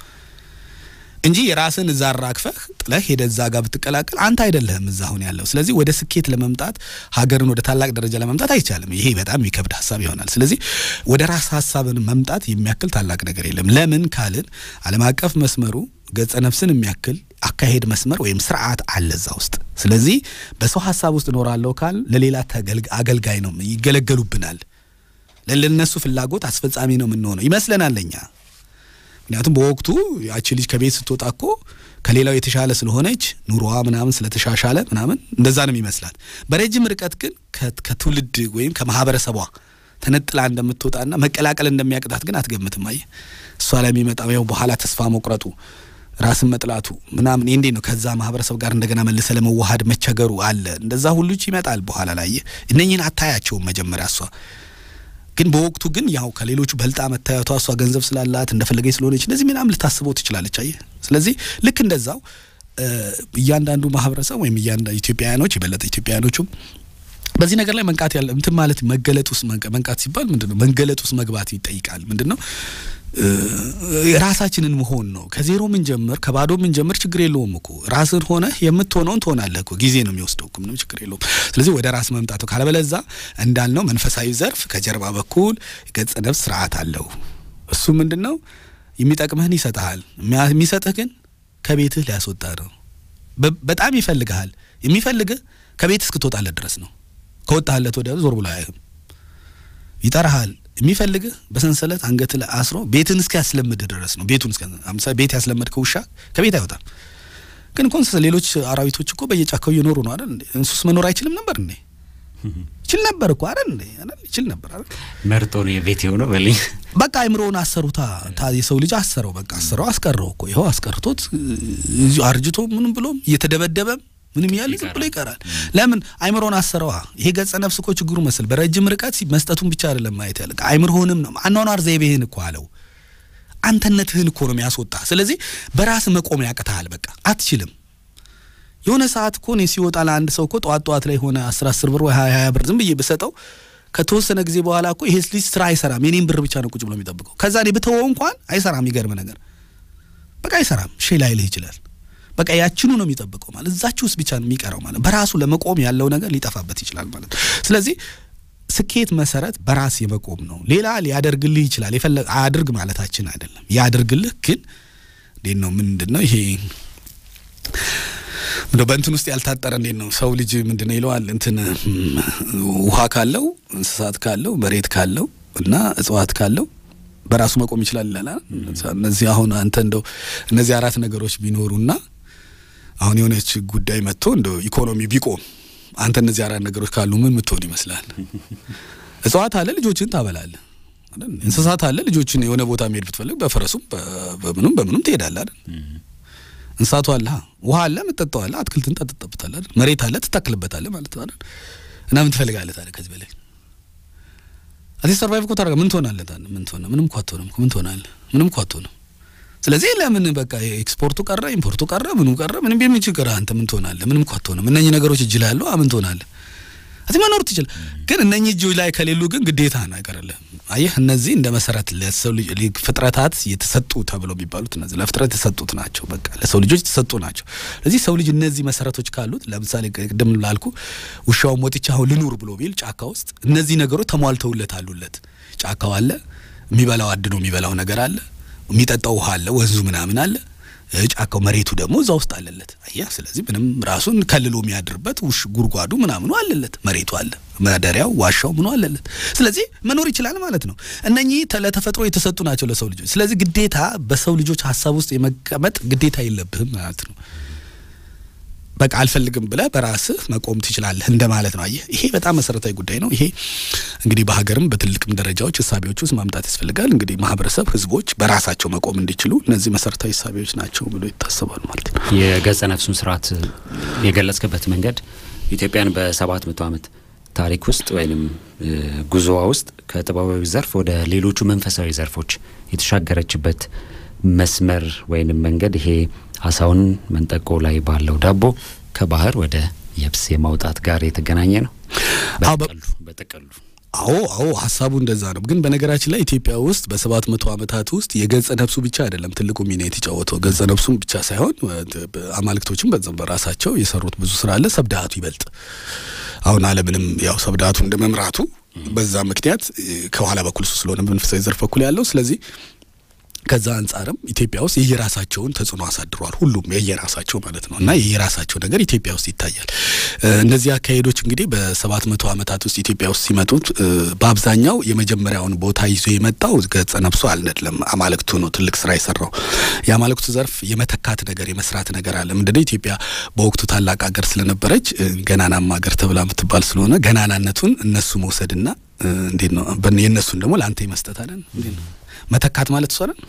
እንጂ የራስህን እዛ አራግፈህ ጥለህ ሄደ እዛ ጋር ብትቀላቀል አንተ አይደለህም እዛ አሁን ያለው። ስለዚህ ወደ ስኬት ለመምጣት ሀገርን ወደ ታላቅ ደረጃ ለመምጣት አይቻልም። ይሄ በጣም የሚከብድ ሀሳብ ይሆናል። ስለዚህ ወደ ራስ ሀሳብን መምጣት የሚያክል ታላቅ ነገር የለም። ለምን ካልን ዓለም አቀፍ መስመሩ ገጸ ነፍስን የሚያክል አካሄድ መስመር ወይም ስርዓት አለ እዛ ውስጥ። ስለዚህ በሰው ሀሳብ ውስጥ እኖራለሁ ካል ለሌላ አገልጋይ ነው ይገለገሉብናል። ለነሱ ፍላጎት አስፈጻሚ ነው የምንሆነው ይመስለናል ለኛ። ምክንያቱም በወቅቱ ያቺ ልጅ ከቤት ስትወጣ እኮ ከሌላው የተሻለ ስለሆነች ኑሮዋ ምናምን ስለተሻሻለ ምናምን እንደዛ ነው ይመስላል። በረጅም ርቀት ግን ከትውልድ ወይም ከማህበረሰቧ ተነጥላ እንደምትወጣና መቀላቀል እንደሚያቅጣት ግን አትገምትም። አየህ እሷ ላይ የሚመጣው ያው በኋላ ተስፋ መቁረጡ ራስን መጥላቱ ምናምን እንዴ ነው። ከዛ ማህበረሰብ ጋር እንደገና መልሰ ለመዋሃድ መቸገሩ አለ። እንደዛ ሁሉ ይመጣል በኋላ ላይ እነኝህን አታያቸውም መጀመሪያ እሷ ግን በወቅቱ ግን ያው ከሌሎቹ በልጣ መታየቷ እሷ ገንዘብ ስላላት እንደፈለገች ስለሆነች እንደዚህ ምናምን ልታስበው ትችላለች። አየህ ስለዚህ ልክ እንደዛው እያንዳንዱ ማህበረሰብ ወይም እያንዳንዱ ኢትዮጵያውያኖች የበለጠ ኢትዮጵያውያኖቹም በዚህ ነገር ላይ መንቃት ያለ እንትን ማለት መገለጥ ውስጥ መንቃት ሲባል ምንድን ነው መገለጥ ውስጥ መግባት ይጠይቃል። ምንድን ነው ራሳችንን መሆን ነው። ከዜሮ ምን ጀምር ከባዶ ምን ጀምር ችግር የለውም እኮ ራስን ሆነ የምትሆነውን ትሆናለህ እኮ ጊዜ ነው የሚወስደው እኮ ምንም ችግር የለውም። ስለዚህ ወደ ራስ መምጣቱ ካለበለዛ እንዳልነው መንፈሳዊ ዘርፍ ከጀርባ በኩል ገጸ ነፍስ ስርዓት አለው። እሱ ምንድን ነው የሚጠቅምህን ይሰጥሃል። የሚሰጥህ ግን ከቤትህ ሊያስወጣ ነው። በጣም ይፈልግሃል። የሚፈልግህ ከቤት እስክትወጣለት ድረስ ነው። ከወጣለት ወዲያ ዞር ብሎ አያይህም። ይጠራሃል የሚፈልግህ በሰንሰለት አንገት ላይ አስሮ ቤትን እስከ ያስለምድ ድረስ ነው። ቤቱን እስከ አምሳ ቤት ያስለመድከው ውሻ ከቤት አይወጣም። ግን እኮ እንስሳ ሌሎች አራዊቶች እኮ በየጫካው እየኖሩ ነው አይደል እንዴ? እንሱስ መኖር አይችልም ነበር እንዴ? ይችል ነበር እኮ አይደል እንዴ? አይደል ይችል ነበር አይደል? መርጦ ነው የቤት የሆነው በልኝ በቃ አይምሮውን አሰሩታ። ታ የሰው ልጅ አሰረው፣ በቃ አሰረው፣ አስቀረው እኮ ይኸው አስቀርቶት እዚሁ አርጅቶ ምንም ብሎም እየተደበደበም ምንም እያለ ዝም ብሎ ይቀራል። ለምን አይምሮን አሰረዋ። ይሄ ገጸ ነፍስ እኮ ችግሩ መስል በረጅም ርቀት መስጠቱን ብቻ አይደለም ማየት ያለ አይምሮህንም ነው አኗኗር ዘይቤህን እኮ አለው አንተነትህን እኮ ነው የሚያስወጣ። ስለዚህ በራስ መቆም ያቅተሃል። በቃ አትችልም። የሆነ ሰዓት እኮ እኔ ሲወጣ ለአንድ ሰው እኮ ጠዋት ጠዋት ላይ ሆነ አስር አስር ብር ወይ ሀያ ሀያ ብር ዝም ብዬ ብሰጠው ከተወሰነ ጊዜ በኋላ እኮ ይሄ ልጅ ስራ አይሰራም፣ የኔን ብር ብቻ ነው ቁጭ ብሎ የሚጠብቀው። ከዛ እኔ ብተወው እንኳን አይሰራም። የሚገርም ነገር በቃ አይሰራም። ሼ ላይልህ ይችላል። በቃ ያችኑ ነው የሚጠብቀው ማለት እዛች ውስጥ ብቻ ነው የሚቀረው ማለት በራሱ ለመቆም ያለው ነገር ሊጠፋበት ይችላል ማለት ነው። ስለዚህ ስኬት መሰረት በራስ የመቆም ነው። ሌላ ሊያደርግልህ ይችላል። የፈለገ አያድርግ ማለታችን አይደለም። ያደርግልህ ግን እንዴት ነው ምንድን ነው ይሄ እንደው በእንትን ውስጥ ያልታጠረ እንዴት ነው ሰው ልጅ ምንድን ነው ይለዋል እንትን ውሃ ካለው እንስሳት ካለው መሬት ካለው እና እጽዋት ካለው በራሱ መቆም ይችላል ይላል። እነዚህ አሁን አንተ እንደው እነዚህ አራት ነገሮች ቢኖሩና አሁን የሆነች ጉዳይ መጥቶ እንደው ኢኮኖሚ ቢቆም አንተ እነዚህ አራት ነገሮች ካሉ ምን ምትሆን ይመስላል? እጽዋት አለ ልጆችን ታበላለህ። እንስሳት አለ ልጆችን የሆነ ቦታ መሄድ ብትፈልግ በፈረሱም በምኑም በምኑም ትሄዳለህ አይደል? እንስሳቱ አለ፣ ውሃ አለ፣ የምትጠጣው አለ፣ አትክልትን ጠጥጠብታለህ አይደል? መሬት አለ፣ ትተክልበታለህ ማለት ነው አይደል? እና ምን ትፈልጋለህ ታዲያ ከዚህ በላይ አቴ ሰርቫይቭ እኮ ታደርጋ ምን ትሆናለህ ታዲያ? ምን ትሆናለህ? ምንም እኮ አትሆንም። ምን ትሆናለህ? ምንም እኮ አትሆንም። ስለዚህ ለምን በቃ ኤክስፖርቱ ቀረ፣ ኢምፖርቱ ቀረ፣ ምኑ ቀረ፣ ምንም ቢሆን ችግር አንተ ምን ትሆናለህ? ምንም እኮ አትሆንም። እነኚህ ነገሮች እጅ ላይ ያሉ ምን ትሆናለህ? አቲ መኖር ትችል። ግን እነኚህ እጅ ላይ ከሌሉ ግን ግዴታ ነው አይቀርልህም። አየህ እነዚህ እንደ መሰረት ለሰው ልጅ ፍጥረታት የተሰጡ ተብለው የሚባሉት እነዚህ ለፍጥረት የተሰጡት ናቸው። በቃ ለሰው ልጆች የተሰጡ ናቸው። ስለዚህ ሰው ልጅ እነዚህ መሰረቶች ካሉት ለምሳሌ ቅድም ላልኩ ውሻውን ወጥቼ አሁን ልኑር ብሎ ቢል ጫካ ውስጥ እነዚህ ነገሮች ተሟልተውለት አሉለት። ጫካው አለ፣ የሚበላው አድኖ የሚበላው ነገር አለ፣ የሚጠጣው ውሃ አለ፣ ወንዙ ምናምን አለ ጫካው መሬቱ ደግሞ እዛ ውስጥ አለለት። አየህ፣ ስለዚህ ምንም ራሱን ከልሎ የሚያድርበት ውሽ ጉድጓዱ ምናምኑ አለለት፣ መሬቱ አለ፣ ማደሪያው ዋሻው ምኑ አለለት። ስለዚህ መኖር ይችላል ማለት ነው። እነኚህ ለተፈጥሮ የተሰጡ ናቸው ለሰው ልጆች። ስለዚህ ግዴታ በሰው ልጆች ሀሳብ ውስጥ የመቀመጥ ግዴታ የለብህም ማለት ነው። በቃ አልፈልግም ብለህ በራስህ መቆም ትችላለህ እንደማለት ነው። አየህ ይሄ በጣም መሰረታዊ ጉዳይ ነው። ይሄ እንግዲህ በሀገርም በትልቅም ደረጃዎች እሳቤዎች ውስጥ ማምጣት ያስፈልጋል። እንግዲህ ማህበረሰብ፣ ህዝቦች በራሳቸው መቆም እንዲችሉ እነዚህ መሰረታዊ እሳቤዎች ናቸው ብሎ ይታሰባል ማለት ነው። የገጸ ነፍሱን ስርዓት የገለጽክበት መንገድ ኢትዮጵያን በሰባት መቶ ዓመት ታሪክ ውስጥ ወይም ጉዞዋ ውስጥ ከጥበባዊ ዘርፍ ወደ ሌሎቹ መንፈሳዊ ዘርፎች የተሻገረችበት መስመር ወይንም መንገድ ይሄ አሳውን መንጠቆ ላይ ባለው ዳቦ ከባህር ወደ የብስ የማውጣት ጋር የተገናኘ ነው። በጠቀሉ በጠቀሉ አዎ አዎ ሀሳቡ እንደዛ ነው። ግን በነገራችን ላይ ኢትዮጵያ ውስጥ በሰባት መቶ ዓመታት ውስጥ የገጸ ነፍሱ ብቻ አይደለም ትልቁ ሚና የተጫወተው ገጸ ነፍሱም ብቻ ሳይሆን አማልክቶችም በዛም በራሳቸው የሰሩት ብዙ ስራ አለ። ሰብዳቱ ይበልጥ አሁን ዓለምንም ያው ሰብዳቱ እንደ መምራቱ በዛ ምክንያት ከኋላ በኩል እሱ ስለሆነ መንፈሳዊ ዘርፍ በኩል ያለው ስለዚህ ከዛ አንጻርም ኢትዮጵያ ውስጥ የየራሳቸውን ተጽዕኖ አሳድሯል። ሁሉም የየራሳቸው ማለት ነው እና የየራሳቸው ነገር ኢትዮጵያ ውስጥ ይታያል። እነዚህ አካሄዶች እንግዲህ በሰባት መቶ ዓመታት ውስጥ ኢትዮጵያ ውስጥ ሲመጡት በአብዛኛው የመጀመሪያውን ቦታ ይዞ የመጣው ገጸ ነፍሱ አልነድለም አማልክቱ ነው ትልቅ ስራ የሰራው። የአማልክቱ ዘርፍ የመተካት ነገር የመስራት ነገር አለ። ምንድነው ኢትዮጵያ በወቅቱ ታላቅ ሀገር ስለነበረች ገናናማ ሀገር ተብላ የምትባል ስለሆነ ገናናነቱን እነሱ መውሰድና እንዴት ነው የእነሱን ደግሞ ለአንተ ይመስጠት አለን እንዴት ነው መተካት ማለት እሷ ነን።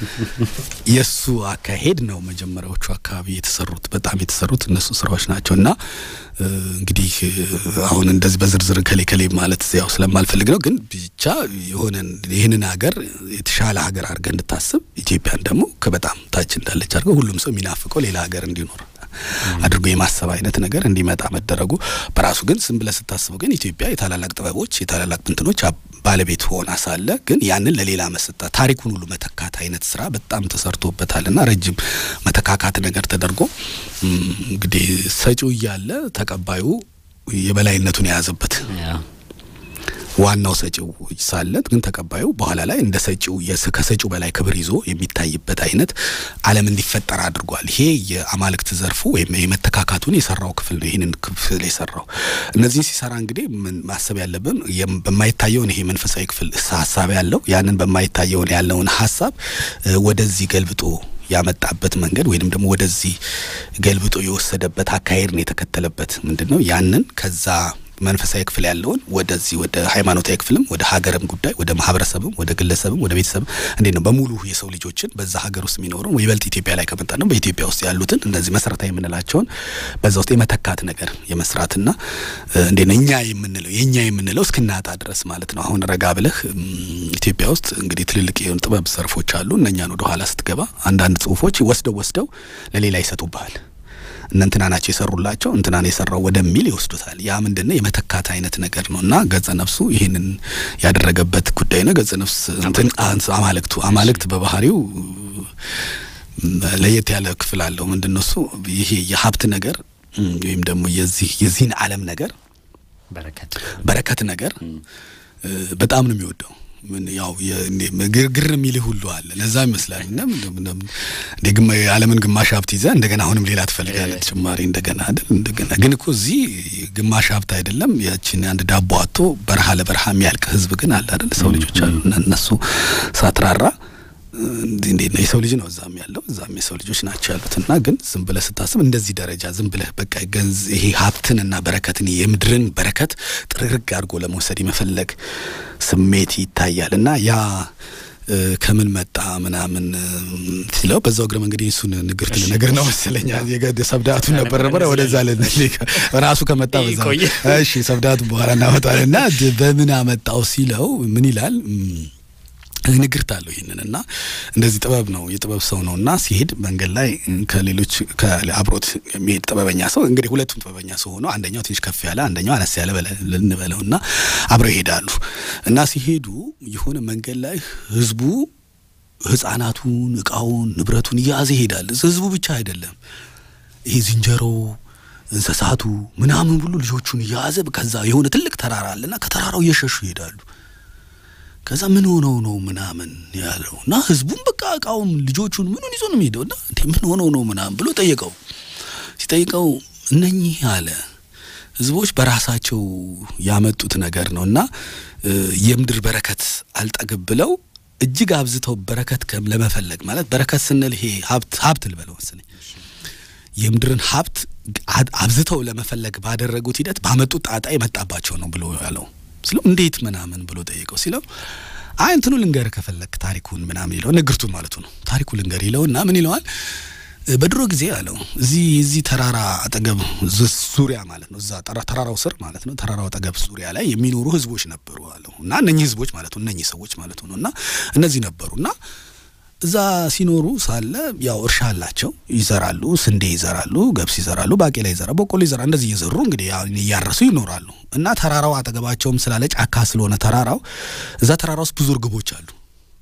የእሱ አካሄድ ነው መጀመሪያዎቹ አካባቢ የተሰሩት በጣም የተሰሩት እነሱ ስራዎች ናቸው። እና እንግዲህ አሁን እንደዚህ በዝርዝር ከሌ ከሌ ማለት ያው ስለማልፈልግ ነው። ግን ብቻ የሆነ ይህንን ሀገር የተሻለ ሀገር አድርገህ እንድታስብ ኢትዮጵያን ደግሞ ከበጣም ታች እንዳለች አድርገው ሁሉም ሰው የሚናፍቀው ሌላ ሀገር እንዲኖር አድርጎ የማሰብ አይነት ነገር እንዲመጣ መደረጉ በራሱ ግን ዝም ብለህ ስታስበው ግን ኢትዮጵያ የታላላቅ ጥበቦች የታላላቅ እንትኖች ባለቤት ሆና ሳለ ግን ያንን ለሌላ መሰጣት ታሪኩን ሁሉ መተካት አይነት ስራ በጣም ተሰርቶበታልና ረጅም መተካካት ነገር ተደርጎ እንግዲህ ሰጪው እያለ ተቀባዩ የበላይነቱን የያዘበት ዋናው ሰጪው ሳለ ግን ተቀባዩ በኋላ ላይ እንደ ሰጪው ከሰጪው በላይ ክብር ይዞ የሚታይበት አይነት ዓለም እንዲፈጠር አድርጓል። ይሄ የአማልክት ዘርፉ ወይም የመተካካቱን የሰራው ክፍል ነው። ይህንን ክፍል የሰራው እነዚህን ሲሰራ እንግዲህ ማሰብ ያለብን በማይታየውን ይሄ መንፈሳዊ ክፍል ሀሳብ ያለው ያንን በማይታየውን ያለውን ሀሳብ ወደዚህ ገልብጦ ያመጣበት መንገድ ወይንም ደግሞ ወደዚህ ገልብጦ የወሰደበት አካሄድ ነው የተከተለበት። ምንድን ነው ያንን ከዛ መንፈሳዊ ክፍል ያለውን ወደዚህ ወደ ሃይማኖታዊ ክፍልም ወደ ሀገርም ጉዳይ ወደ ማህበረሰብም ወደ ግለሰብም ወደ ቤተሰብም እንዴት ነው በሙሉ የሰው ልጆችን በዛ ሀገር ውስጥ የሚኖረው ይበልጥ ኢትዮጵያ ላይ ከመጣ ነው በኢትዮጵያ ውስጥ ያሉትን እነዚህ መሰረታዊ የምንላቸውን በዛ ውስጥ የመተካት ነገር የመስራትና እንዴት ነው እኛ የምንለው የእኛ የምንለው እስክናጣ ድረስ ማለት ነው። አሁን ረጋ ብለህ ኢትዮጵያ ውስጥ እንግዲህ ትልልቅ የሆኑ ጥበብ ዘርፎች አሉ። እነኛን ወደ ኋላ ስትገባ አንዳንድ ጽሁፎች ወስደው ወስደው ለሌላ ይሰጡብሃል። እነ እንትና ናቸው የሰሩላቸው እንትናን የሰራው ወደሚል ይወስዱታል። ያ ምንድነው የመተካት አይነት ነገር ነው እና ገጸ ነፍሱ ይህንን ያደረገበት ጉዳይ ነው። ገጸ ነፍስ አማልክቱ አማልክት በባህሪው ለየት ያለ ክፍል አለው። ምንድነው እሱ ይሄ የሀብት ነገር ወይም ደግሞ የዚህ የዚህን ዓለም ነገር በረከት በረከት ነገር በጣም ነው የሚወደው ምን ያው ግርግር የሚልህ ሁሉ አለ። ለዛ ይመስላል እና እንደ ግማ የዓለምን ግማሽ ሀብት ይዘህ እንደገና አሁንም ሌላ ትፈልጋለህ ተጨማሪ እንደገና አይደል? እንደገና ግን እኮ እዚህ ግማሽ ሀብት አይደለም ያችን አንድ ዳቦ አቶ በረሃ ለበረሃ የሚያልቅ ህዝብ ግን አለ አይደል? ሰው ልጆች አሉ እና እነሱ ሳትራራ እንዴት ነው የሰው ልጅ ነው እዛም ያለው እዛም የሰው ልጆች ናቸው ያሉት እና ግን ዝም ብለህ ስታስብ እንደዚህ ደረጃ ዝም ብለህ በቃ ገንዝ ይሄ ሀብትንና በረከትን የምድርን በረከት ጥርግርግ አድርጎ ለመውሰድ የመፈለግ ስሜት ይታያል እና ያ ከምን መጣ ምናምን ሲለው በዛው እግረ መንገድ እሱን ንግርት ልነግር ነው መሰለኛ የገድ ሰብዳቱን ነበር ነበር ወደዛ ራሱ ከመጣ በዛ እሺ ሰብዳቱ በኋላ እናመጣለን እና በምን አመጣው ሲለው ምን ይላል ንግርት አለው ይህንን እና እንደዚህ ጥበብ ነው የጥበብ ሰው ነው እና ሲሄድ መንገድ ላይ ከሌሎች አብሮት የሚሄድ ጥበበኛ ሰው እንግዲህ ሁለቱም ጥበበኛ ሰው ሆኖ አንደኛው ትንሽ ከፍ ያለ አንደኛው አነስ ያለ ልንበለው እና አብረው ይሄዳሉ እና ሲሄዱ የሆነ መንገድ ላይ ህዝቡ ህጻናቱን እቃውን ንብረቱን እያያዘ ይሄዳል ህዝቡ ብቻ አይደለም ይሄ ዝንጀሮ እንስሳቱ ምናምን ሁሉ ልጆቹን እያያዘ ከዛ የሆነ ትልቅ ተራራ አለና ከተራራው እየሸሹ ይሄዳሉ ከዛ ምን ሆነው ነው ምናምን ያለው እና ህዝቡም በቃ እቃውም ልጆቹን ምኑን ይዞ ነው የሚሄደው እና እንዴ ምን ሆነው ነው ምናምን ብሎ ጠየቀው። ሲጠይቀው እነኚህ አለ ህዝቦች በራሳቸው ያመጡት ነገር ነው እና የምድር በረከት አልጠግብ ብለው እጅግ አብዝተው በረከት ለመፈለግ ማለት በረከት ስንል ይሄ ሀብት ሀብት ልበለው መሰለኝ የምድርን ሀብት አብዝተው ለመፈለግ ባደረጉት ሂደት ባመጡት ጣጣ የመጣባቸው ነው ብሎ ያለው ስለው እንዴት ምናምን ብሎ ጠየቀው ሲለው አይ እንትኑ ልንገር ከፈለክ ታሪኩን ምናምን ይለው ንግርቱን ማለቱ ነው ታሪኩ ልንገር ይለው እና ምን ይለዋል በድሮ ጊዜ አለው እዚህ እዚህ ተራራ አጠገብ ዙሪያ ማለት ነው እዛ ተራራው ስር ማለት ነው ተራራው አጠገብ ዙሪያ ላይ የሚኖሩ ህዝቦች ነበሩ አለው እና እነኚህ ህዝቦች ማለት ነው እነኚህ ሰዎች ማለት ነው እና እነዚህ ነበሩ እና እዛ ሲኖሩ ሳለ ያው እርሻ አላቸው ይዘራሉ ስንዴ ይዘራሉ ገብስ ይዘራሉ ባቄላ ይዘራሉ በቆሎ ይዘራሉ እንደዚህ እየዘሩ እንግዲህ እያረሱ ይኖራሉ እና ተራራው አጠገባቸውም ስላለ ጫካ ስለሆነ ተራራው እዛ ተራራ ውስጥ ብዙ እርግቦች አሉ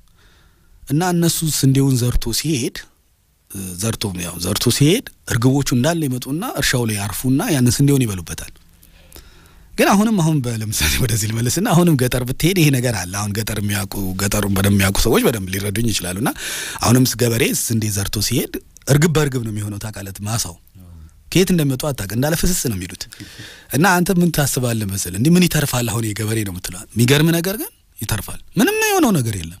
እና እነሱ ስንዴውን ዘርቶ ሲሄድ ዘርቶ ያው ዘርቶ ሲሄድ እርግቦቹ እንዳለ ይመጡና እርሻው ላይ ያርፉና ያንን ስንዴውን ይበሉበታል ግን አሁንም አሁን ለምሳሌ ወደዚህ ልመልስና አሁንም ገጠር ብትሄድ ይሄ ነገር አለ። አሁን ገጠር የሚያውቁ ገጠሩን በደንብ የሚያውቁ ሰዎች በደንብ ሊረዱኝ ይችላሉና አሁንም ገበሬ ስንዴ ዘርቶ ሲሄድ እርግብ በእርግብ ነው የሚሆነው። ታውቃለት ማሳው ከየት እንደሚመጡ አታውቅ እንዳለ ፍስስ ነው የሚሉት እና አንተ ምን ታስባለህ መሰል እንዲህ ምን ይተርፋል? አሁን የገበሬ ነው የምትለው። የሚገርም ነገር ግን ይተርፋል። ምንም የሆነው ነገር የለም።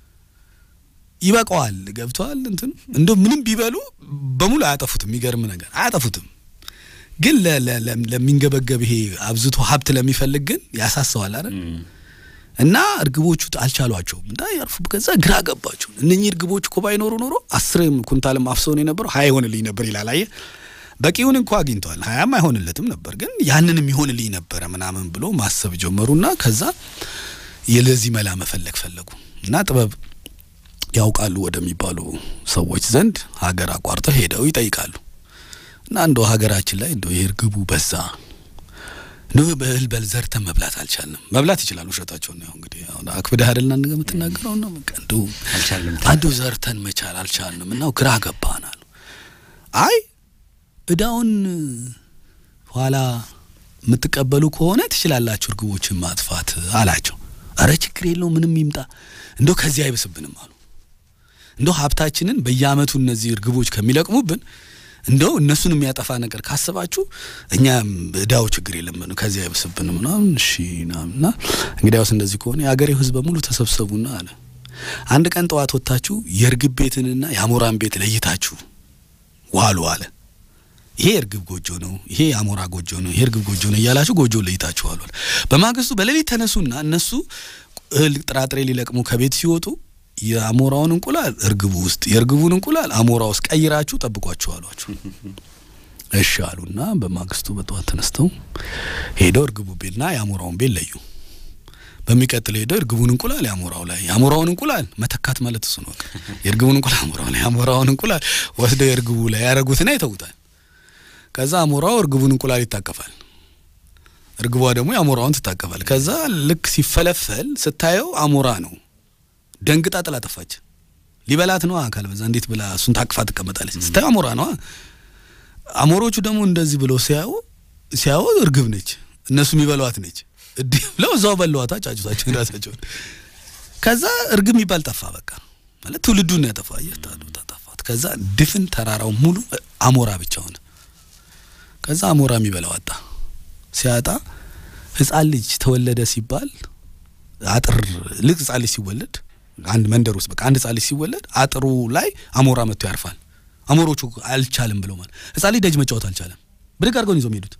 ይበቃዋል። ገብተዋል። እንትን እንደው ምንም ቢበሉ በሙሉ አያጠፉትም። የሚገርም ነገር አያጠፉትም። ግን ለሚንገበገብ ይሄ አብዝቶ ሀብት ለሚፈልግ ግን ያሳሰዋል አይደል? እና እርግቦቹ አልቻሏቸውም እና ያርፉ። ከዛ ግራ ገባቸው። እነኚህ እርግቦች እኮ ባይኖሩ ኖሮ አስርም ኩንታልም አፍሰውን የነበረው ሀያ ይሆንልኝ ነበር ይላል። አየህ በቂውን እንኳ አግኝተዋል። ሀያም አይሆንለትም ነበር፣ ግን ያንንም ይሆንልኝ ነበረ ምናምን ብሎ ማሰብ ጀመሩና ከዛ የለዚህ መላ መፈለግ ፈለጉ እና ጥበብ ያውቃሉ ወደሚባሉ ሰዎች ዘንድ ሀገር አቋርጠው ሄደው ይጠይቃሉ። እና እንደው ሀገራችን ላይ እንደው የእርግቡ በዛ እንደው በእህል በል ዘርተን መብላት አልቻልንም። መብላት ይችላል፣ ውሸታቸውን ነው። እንግዲህ አሁን አክብደህ አይደልና የምትናገረው ነው። በቃ እንደው እንደው ዘርተን መቻል አልቻልንም እና ግራ ገባናል። አይ እዳውን ኋላ የምትቀበሉ ከሆነ ትችላላችሁ እርግቦችን ማጥፋት አላቸው። አረ ችግር የለው ምንም ይምጣ፣ እንደው ከዚህ አይብስብንም አሉ። እንደው ሀብታችንን በየአመቱ እነዚህ እርግቦች ከሚለቅሙብን እንደው እነሱን የሚያጠፋ ነገር ካስባችሁ እኛ እዳው ችግር የለም ከዚህ አይብስብንም ምናምን። እሺ ናምና እንግዲያውስ እንደዚህ ከሆነ የአገሬው ህዝብ በሙሉ ተሰብሰቡና አለ አንድ ቀን ጠዋት ወጥታችሁ የእርግብ ቤትንና የአሞራን ቤት ለይታችሁ ዋሉ አለ። ይሄ እርግብ ጎጆ ነው፣ ይሄ የአሞራ ጎጆ ነው፣ ይሄ እርግብ ጎጆ ነው እያላችሁ ጎጆ ለይታችሁ ዋሉ አለ። በማግስቱ በሌሊት ተነሱና እነሱ እህል ጥራጥሬ ሊለቅሙ ከቤት ሲወጡ የአሞራውን እንቁላል እርግቡ ውስጥ የእርግቡን እንቁላል አሞራ ውስጥ ቀይራችሁ ጠብቋችሁ አሏችሁ። እሺ አሉና በማግስቱ በጠዋት ተነስተው ሄደው እርግቡ ቤትና የአሞራውን ቤት ለዩ። በሚቀጥል ሄደው እርግቡን እንቁላል የአሞራው ላይ የአሞራውን እንቁላል መተካት ማለት እሱ ነው። የእርግቡን እንቁላል አሞራው ላይ የአሞራውን እንቁላል ወስደው የእርግቡ ላይ ያደረጉትና ይተውታል። ከዛ አሞራው እርግቡን እንቁላል ይታቀፋል፣ እርግቧ ደግሞ የአሞራውን ትታቀፋል። ከዛ ልክ ሲፈለፈል ስታየው አሞራ ነው። ደንግጣ ጥላ ጠፋች። ሊበላት ነው አካል በዛ እንዴት ብላ እሱን ታቅፋ ትቀመጣለች? ስታየው አሞራ ነው። አሞሮቹ ደግሞ እንደዚህ ብለው ሲያዩ ሲያዩ እርግብ ነች፣ እነሱ የሚበሏት ነች። እንዲህ ብለው እዛው በለዋታ ጫጩታቸውን ራሳቸውን። ከዛ እርግብ የሚባል ጠፋ። በቃ ማለት ትውልዱን ያጠፋ ጠፋት። ከዛ ድፍን ተራራው ሙሉ አሞራ ብቻ ሆነ። ከዛ አሞራ የሚበላው አጣ። ሲያጣ ሕፃን ልጅ ተወለደ ሲባል አጥር ልቅ ሕፃን ልጅ ሲወለድ አንድ መንደር ውስጥ በቃ አንድ ሕፃን ልጅ ሲወለድ አጥሩ ላይ አሞራ መጥቶ ያርፋል። አሞሮቹ አልቻልም ብለው ማለት ሕፃን ልጅ ደጅ መጫወት አልቻለም። ብድግ አድርገውን ይዞ የሚሄዱት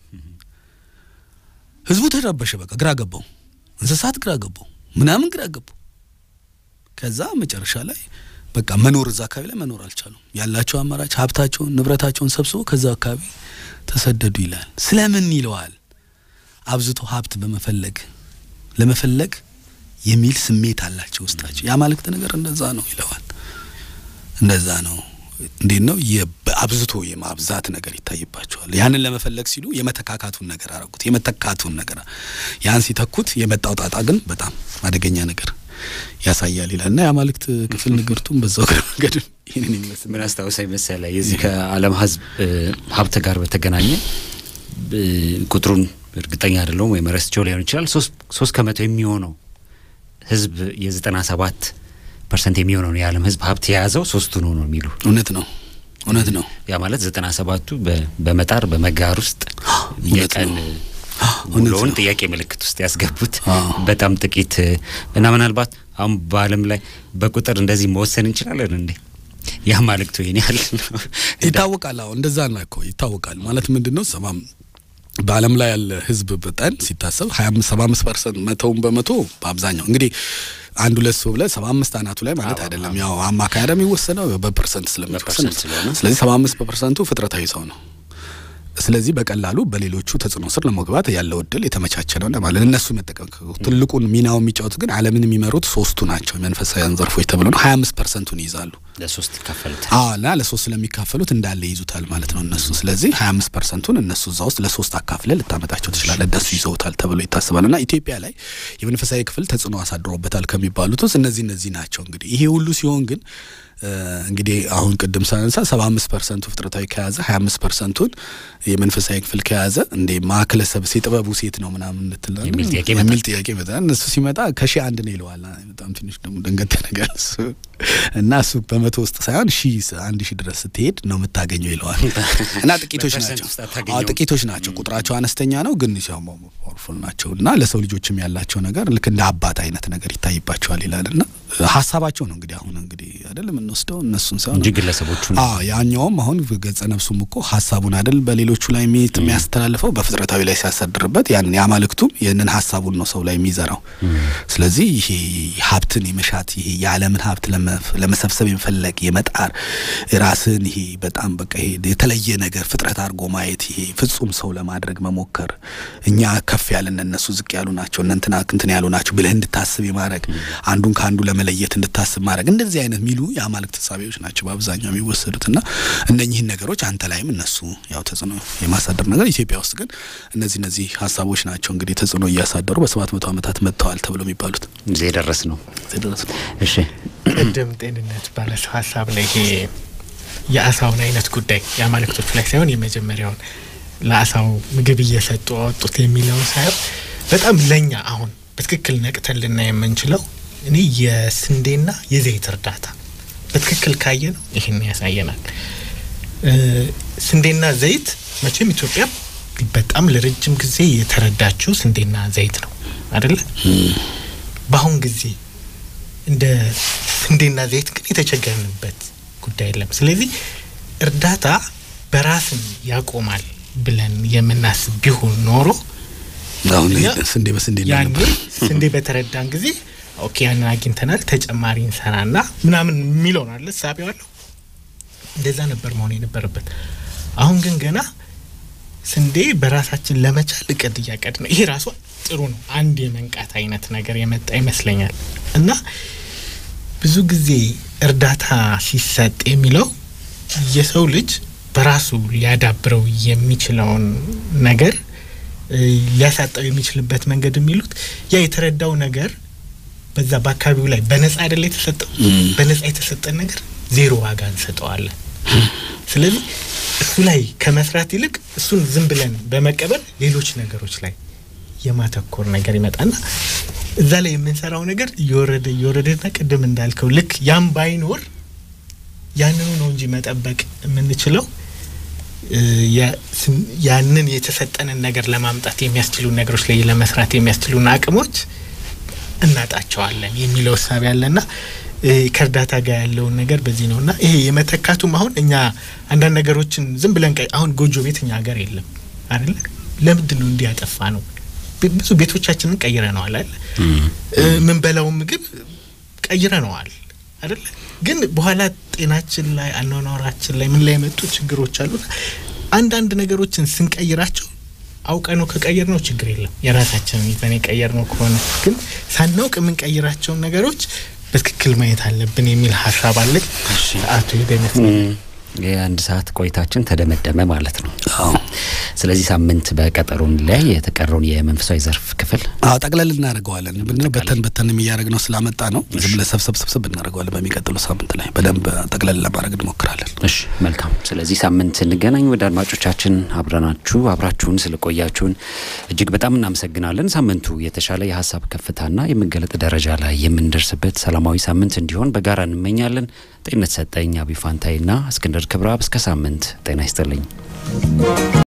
ህዝቡ ተረበሸ። በቃ ግራ ገባው። እንስሳት ግራ ገባው፣ ምናምን ግራ ገባው። ከዛ መጨረሻ ላይ በቃ መኖር እዛ አካባቢ ላይ መኖር አልቻሉም። ያላቸው አማራጭ ሀብታቸውን ንብረታቸውን ሰብስበው ከዛ አካባቢ ተሰደዱ ይላል። ስለምን ይለዋል? አብዝቶ ሀብት በመፈለግ ለመፈለግ የሚል ስሜት አላቸው ውስጣቸው። የአማልክት ነገር እንደዛ ነው ይለዋል። እንደዛ ነው እንዴት ነው አብዝቶ የማብዛት ነገር ይታይባቸዋል። ያንን ለመፈለግ ሲሉ የመተካካቱን ነገር አረጉት። የመተካቱን ነገር ያን ሲተኩት የመጣው ጣጣ ግን በጣም አደገኛ ነገር ያሳያል ይላል እና የአማልክት ክፍል ንግርቱም በዛው እግረ መንገድ ይህንን ይመስል ምን አስታውሳኝ መሰለህ የዚህ ከዓለም ህዝብ ሀብት ጋር በተገናኘ ቁጥሩን እርግጠኛ አይደለሁም ወይም ረስቸው ሊሆን ይችላል። ሶስት ከመቶ የሚሆነው ህዝብ የዘጠና ሰባት ፐርሰንት የሚሆነውን የዓለም ህዝብ ሀብት የያዘው ሶስቱ ነው ነው የሚሉ እውነት ነው እውነት ነው። ያ ማለት ዘጠና ሰባቱ በመጣር በመጋር ውስጥ የቀን ውሎውን ጥያቄ ምልክት ውስጥ ያስገቡት በጣም ጥቂት እና ምናልባት አሁን በዓለም ላይ በቁጥር እንደዚህ መወሰን እንችላለን እንዴ? ያ ማልክቱ ይሄን ያህል ይታወቃል። አዎ እንደዛ ነው እኮ ይታወቃል። ማለት ምንድን ነው ሰማም በዓለም ላይ ያለ ህዝብ መጠን ሲታሰብ ሀያ አምስት ሰባ አምስት ፐርሰንት መቶውን በመቶ በአብዛኛው እንግዲህ አንድ ሁለት ሰው ብለህ ሰባ አምስት አናቱ ላይ ማለት አይደለም። ያው አማካይ የሚወሰነው በፐርሰንት ስለሚወሰን ስለዚህ ሰባ አምስት በፐርሰንቱ ፍጥረታዊ ሰው ነው። ስለዚህ በቀላሉ በሌሎቹ ተጽዕኖ ስር ለመግባት ያለው እድል የተመቻቸ ነው ማለት እነሱ መጠቀም ትልቁን ሚናው የሚጫወቱ ግን ዓለምን የሚመሩት ሶስቱ ናቸው። መንፈሳዊያን ዘርፎች ተብሎ ነው ሀያ አምስት ፐርሰንቱን ይይዛሉ። ለሶስት ይካፈሉታል። አዎ እና ለሶስት ስለሚካፈሉት እንዳለ ይይዙታል ማለት ነው እነሱ። ስለዚህ ሀያ አምስት ፐርሰንቱን እነሱ እዛ ውስጥ ለሶስት አካፍለ ልታመጣቸው ትችላለህ። እነሱ ይዘውታል ተብሎ ይታሰባል። እና ኢትዮጵያ ላይ የመንፈሳዊ ክፍል ተጽዕኖ አሳድሮበታል ከሚባሉት ውስጥ እነዚህ እነዚህ ናቸው። እንግዲህ ይሄ ሁሉ ሲሆን ግን እንግዲህ አሁን ቅድም ሳነሳ ሰባ አምስት ፐርሰንቱ ፍጥረታዊ ከያዘ ሀያ አምስት ፐርሰንቱን የመንፈሳዊ ክፍል ከያዘ እንደ ማዕከለ ሰብእ የጥበቡ ሴት ነው ምናምን ልትል የሚል ጥያቄ የሚል ጥያቄ ይመጣል። እነሱ ሲመጣ ከሺህ አንድ ነው ይለዋል። በጣም ትንሽ ደግሞ ደንገት ነገር እሱ እና እሱ በመቶ ውስጥ ሳይሆን ሺ አንድ ሺህ ድረስ ስትሄድ ነው የምታገኘው ይለዋል። እና ጥቂቶች ናቸው ጥቂቶች ናቸው ቁጥራቸው አነስተኛ ነው፣ ግን ፓወርፉል ናቸው እና ለሰው ልጆችም ያላቸው ነገር ልክ እንደ አባት አይነት ነገር ይታይባቸዋል ይላል እና ሀሳባቸው ነው እንግዲህ አሁን እንግዲህ አይደል የምንወስደው እነሱን ሳይሆን እንጂ ግለሰቦቹ ያኛውም አሁን ገጸ ነፍሱም እኮ ሀሳቡን አይደል በሌሎቹ ላይ የሚያስተላልፈው በፍጥረታዊ ላይ ሲያሳድርበት ያንን የአማልክቱም ይህንን ሀሳቡን ነው ሰው ላይ የሚዘራው። ስለዚህ ይሄ ሀብትን የመሻት ይሄ የዓለምን ሀብት ለመሰብሰብ የመፈለግ የመጣር ራስን ይሄ በጣም በቃ ይሄ የተለየ ነገር ፍጥረት አድርጎ ማየት ይሄ ፍጹም ሰው ለማድረግ መሞከር እኛ ከፍ ያለን እነሱ ዝቅ ያሉ ናቸው እነ እንትና እንትን ያሉ ናቸው ብለህ እንድታስብ የማድረግ አንዱን ከአንዱ ለመለየት እንድታስብ ማድረግ እንደዚህ አይነት የሚሉ የአማልክት ተሳቢዎች ናቸው በአብዛኛው የሚወሰዱት እና እነኚህን ነገሮች አንተ ላይም እነሱ ያው ተጽዕኖ የማሳደር ነገር ኢትዮጵያ ውስጥ ግን እነዚህ እነዚህ ሀሳቦች ናቸው እንግዲህ ተጽዕኖ እያሳደሩ በሰባት መቶ ዓመታት መጥተዋል ተብሎ የሚባሉት እዚህ የደረስ ነው። ደረስ ነው። እሺ ቅድም ጤንነት ባለሰው ሀሳብ ላይ ይሄ የአሳውን አይነት ጉዳይ የአማልክቶቹ ላይ ሳይሆን የመጀመሪያውን ለአሳው ምግብ እየሰጡ አወጡት የሚለውን ሳየው በጣም ለኛ አሁን በትክክል ነቅተን ልናይ የምንችለው እኔ የስንዴና የዘይት እርዳታ በትክክል ካየ ነው ይህን ያሳየናል። ስንዴና ዘይት መቼም ኢትዮጵያ በጣም ለረጅም ጊዜ የተረዳችው ስንዴና ዘይት ነው አደለ? በአሁን ጊዜ እንደ ስንዴና ዘይት ግን የተቸገርንበት ጉዳይ የለም። ስለዚህ እርዳታ በራስን ያቆማል ብለን የምናስብ ቢሆን ኖሮ አሁን ስንዴ በስንዴ ያኔ ስንዴ በተረዳን ጊዜ ኦኬ ያንን አግኝተናል ተጨማሪ እንሰራና ምናምን የሚለው ነው አለ ሳቢዋለሁ። እንደዛ ነበር መሆን የነበረበት። አሁን ግን ገና ስንዴ በራሳችን ለመቻል እቅድ እያቀድ ነው። ይሄ ራሱ ጥሩ ነው። አንድ የመንቃት አይነት ነገር የመጣ ይመስለኛል። እና ብዙ ጊዜ እርዳታ ሲሰጥ የሚለው የሰው ልጅ በራሱ ሊያዳብረው የሚችለውን ነገር ሊያሳጣው የሚችልበት መንገድ የሚሉት ያ የተረዳው ነገር በዛ በአካባቢው ላይ በነጻ አይደለ የተሰጠው። በነጻ የተሰጠን ነገር ዜሮ ዋጋ እንሰጠዋለን። ስለዚህ እሱ ላይ ከመስራት ይልቅ እሱን ዝም ብለን በመቀበል ሌሎች ነገሮች ላይ የማተኮር ነገር ይመጣና እዛ ላይ የምንሰራው ነገር እየወረደ እየወረደና ቅድም እንዳልከው ልክ ያም ባይኖር ያንኑ ነው እንጂ መጠበቅ የምንችለው ያንን የተሰጠንን ነገር ለማምጣት የሚያስችሉ ነገሮች ላይ ለመስራት የሚያስችሉን አቅሞች እናጣቸዋለን የሚለው እሳቤ ያለና ከእርዳታ ጋር ያለውን ነገር በዚህ ነው እና ይሄ የመተካቱም አሁን እኛ አንዳንድ ነገሮችን ዝም ብለን አሁን ጎጆ ቤት እኛ ሀገር የለም አይደለ? ለምንድን ነው እንዲያጠፋ ነው? ብዙ ቤቶቻችንን ቀይረነዋል አይደለ? የምንበላውን ምግብ ቀይረነዋል አይደለ? ግን በኋላ ጤናችን ላይ አኗኗራችን ላይ ምን ላይ የመጡ ችግሮች አሉ። አንዳንድ ነገሮችን ስንቀይራቸው አውቀ ነው ከቀየር ነው ችግር የለም የራሳችንን ይዘን የቀየር ነው ከሆነ ግን ሳናውቅ የምንቀይራቸውን ነገሮች በትክክል ማየት አለብን የሚል ሀሳብ አለኝ። ሰዓቱ ሄደ ይመስለኛል። የአንድ ሰዓት ቆይታችን ተደመደመ ማለት ነው። ስለዚህ ሳምንት በቀጠሮ ላይ የተቀረውን የመንፈሳዊ ዘርፍ ክፍል አዎ ጠቅለል እናደርገዋለን። ምንድነው በተን በተን እያደረግ ነው ስላመጣ ነው ዝም ብለን ሰብሰብ ሰብሰብ እናደርገዋለን። በሚቀጥለው ሳምንት ላይ በደንብ ጠቅለል ለማድረግ እንሞክራለን። እሺ መልካም። ስለዚህ ሳምንት እንገናኝ። ወደ አድማጮቻችን አብረናችሁ አብራችሁን ስለቆያችሁን እጅግ በጣም እናመሰግናለን። ሳምንቱ የተሻለ የሀሳብ ከፍታና የመገለጥ ደረጃ ላይ የምንደርስበት ሰላማዊ ሳምንት እንዲሆን በጋራ እንመኛለን። ጤንነት ሰጠኝ አቢፋንታይና እስክንድር ክብረአብ እስከ ሳምንት ጤና ይስጥልኝ።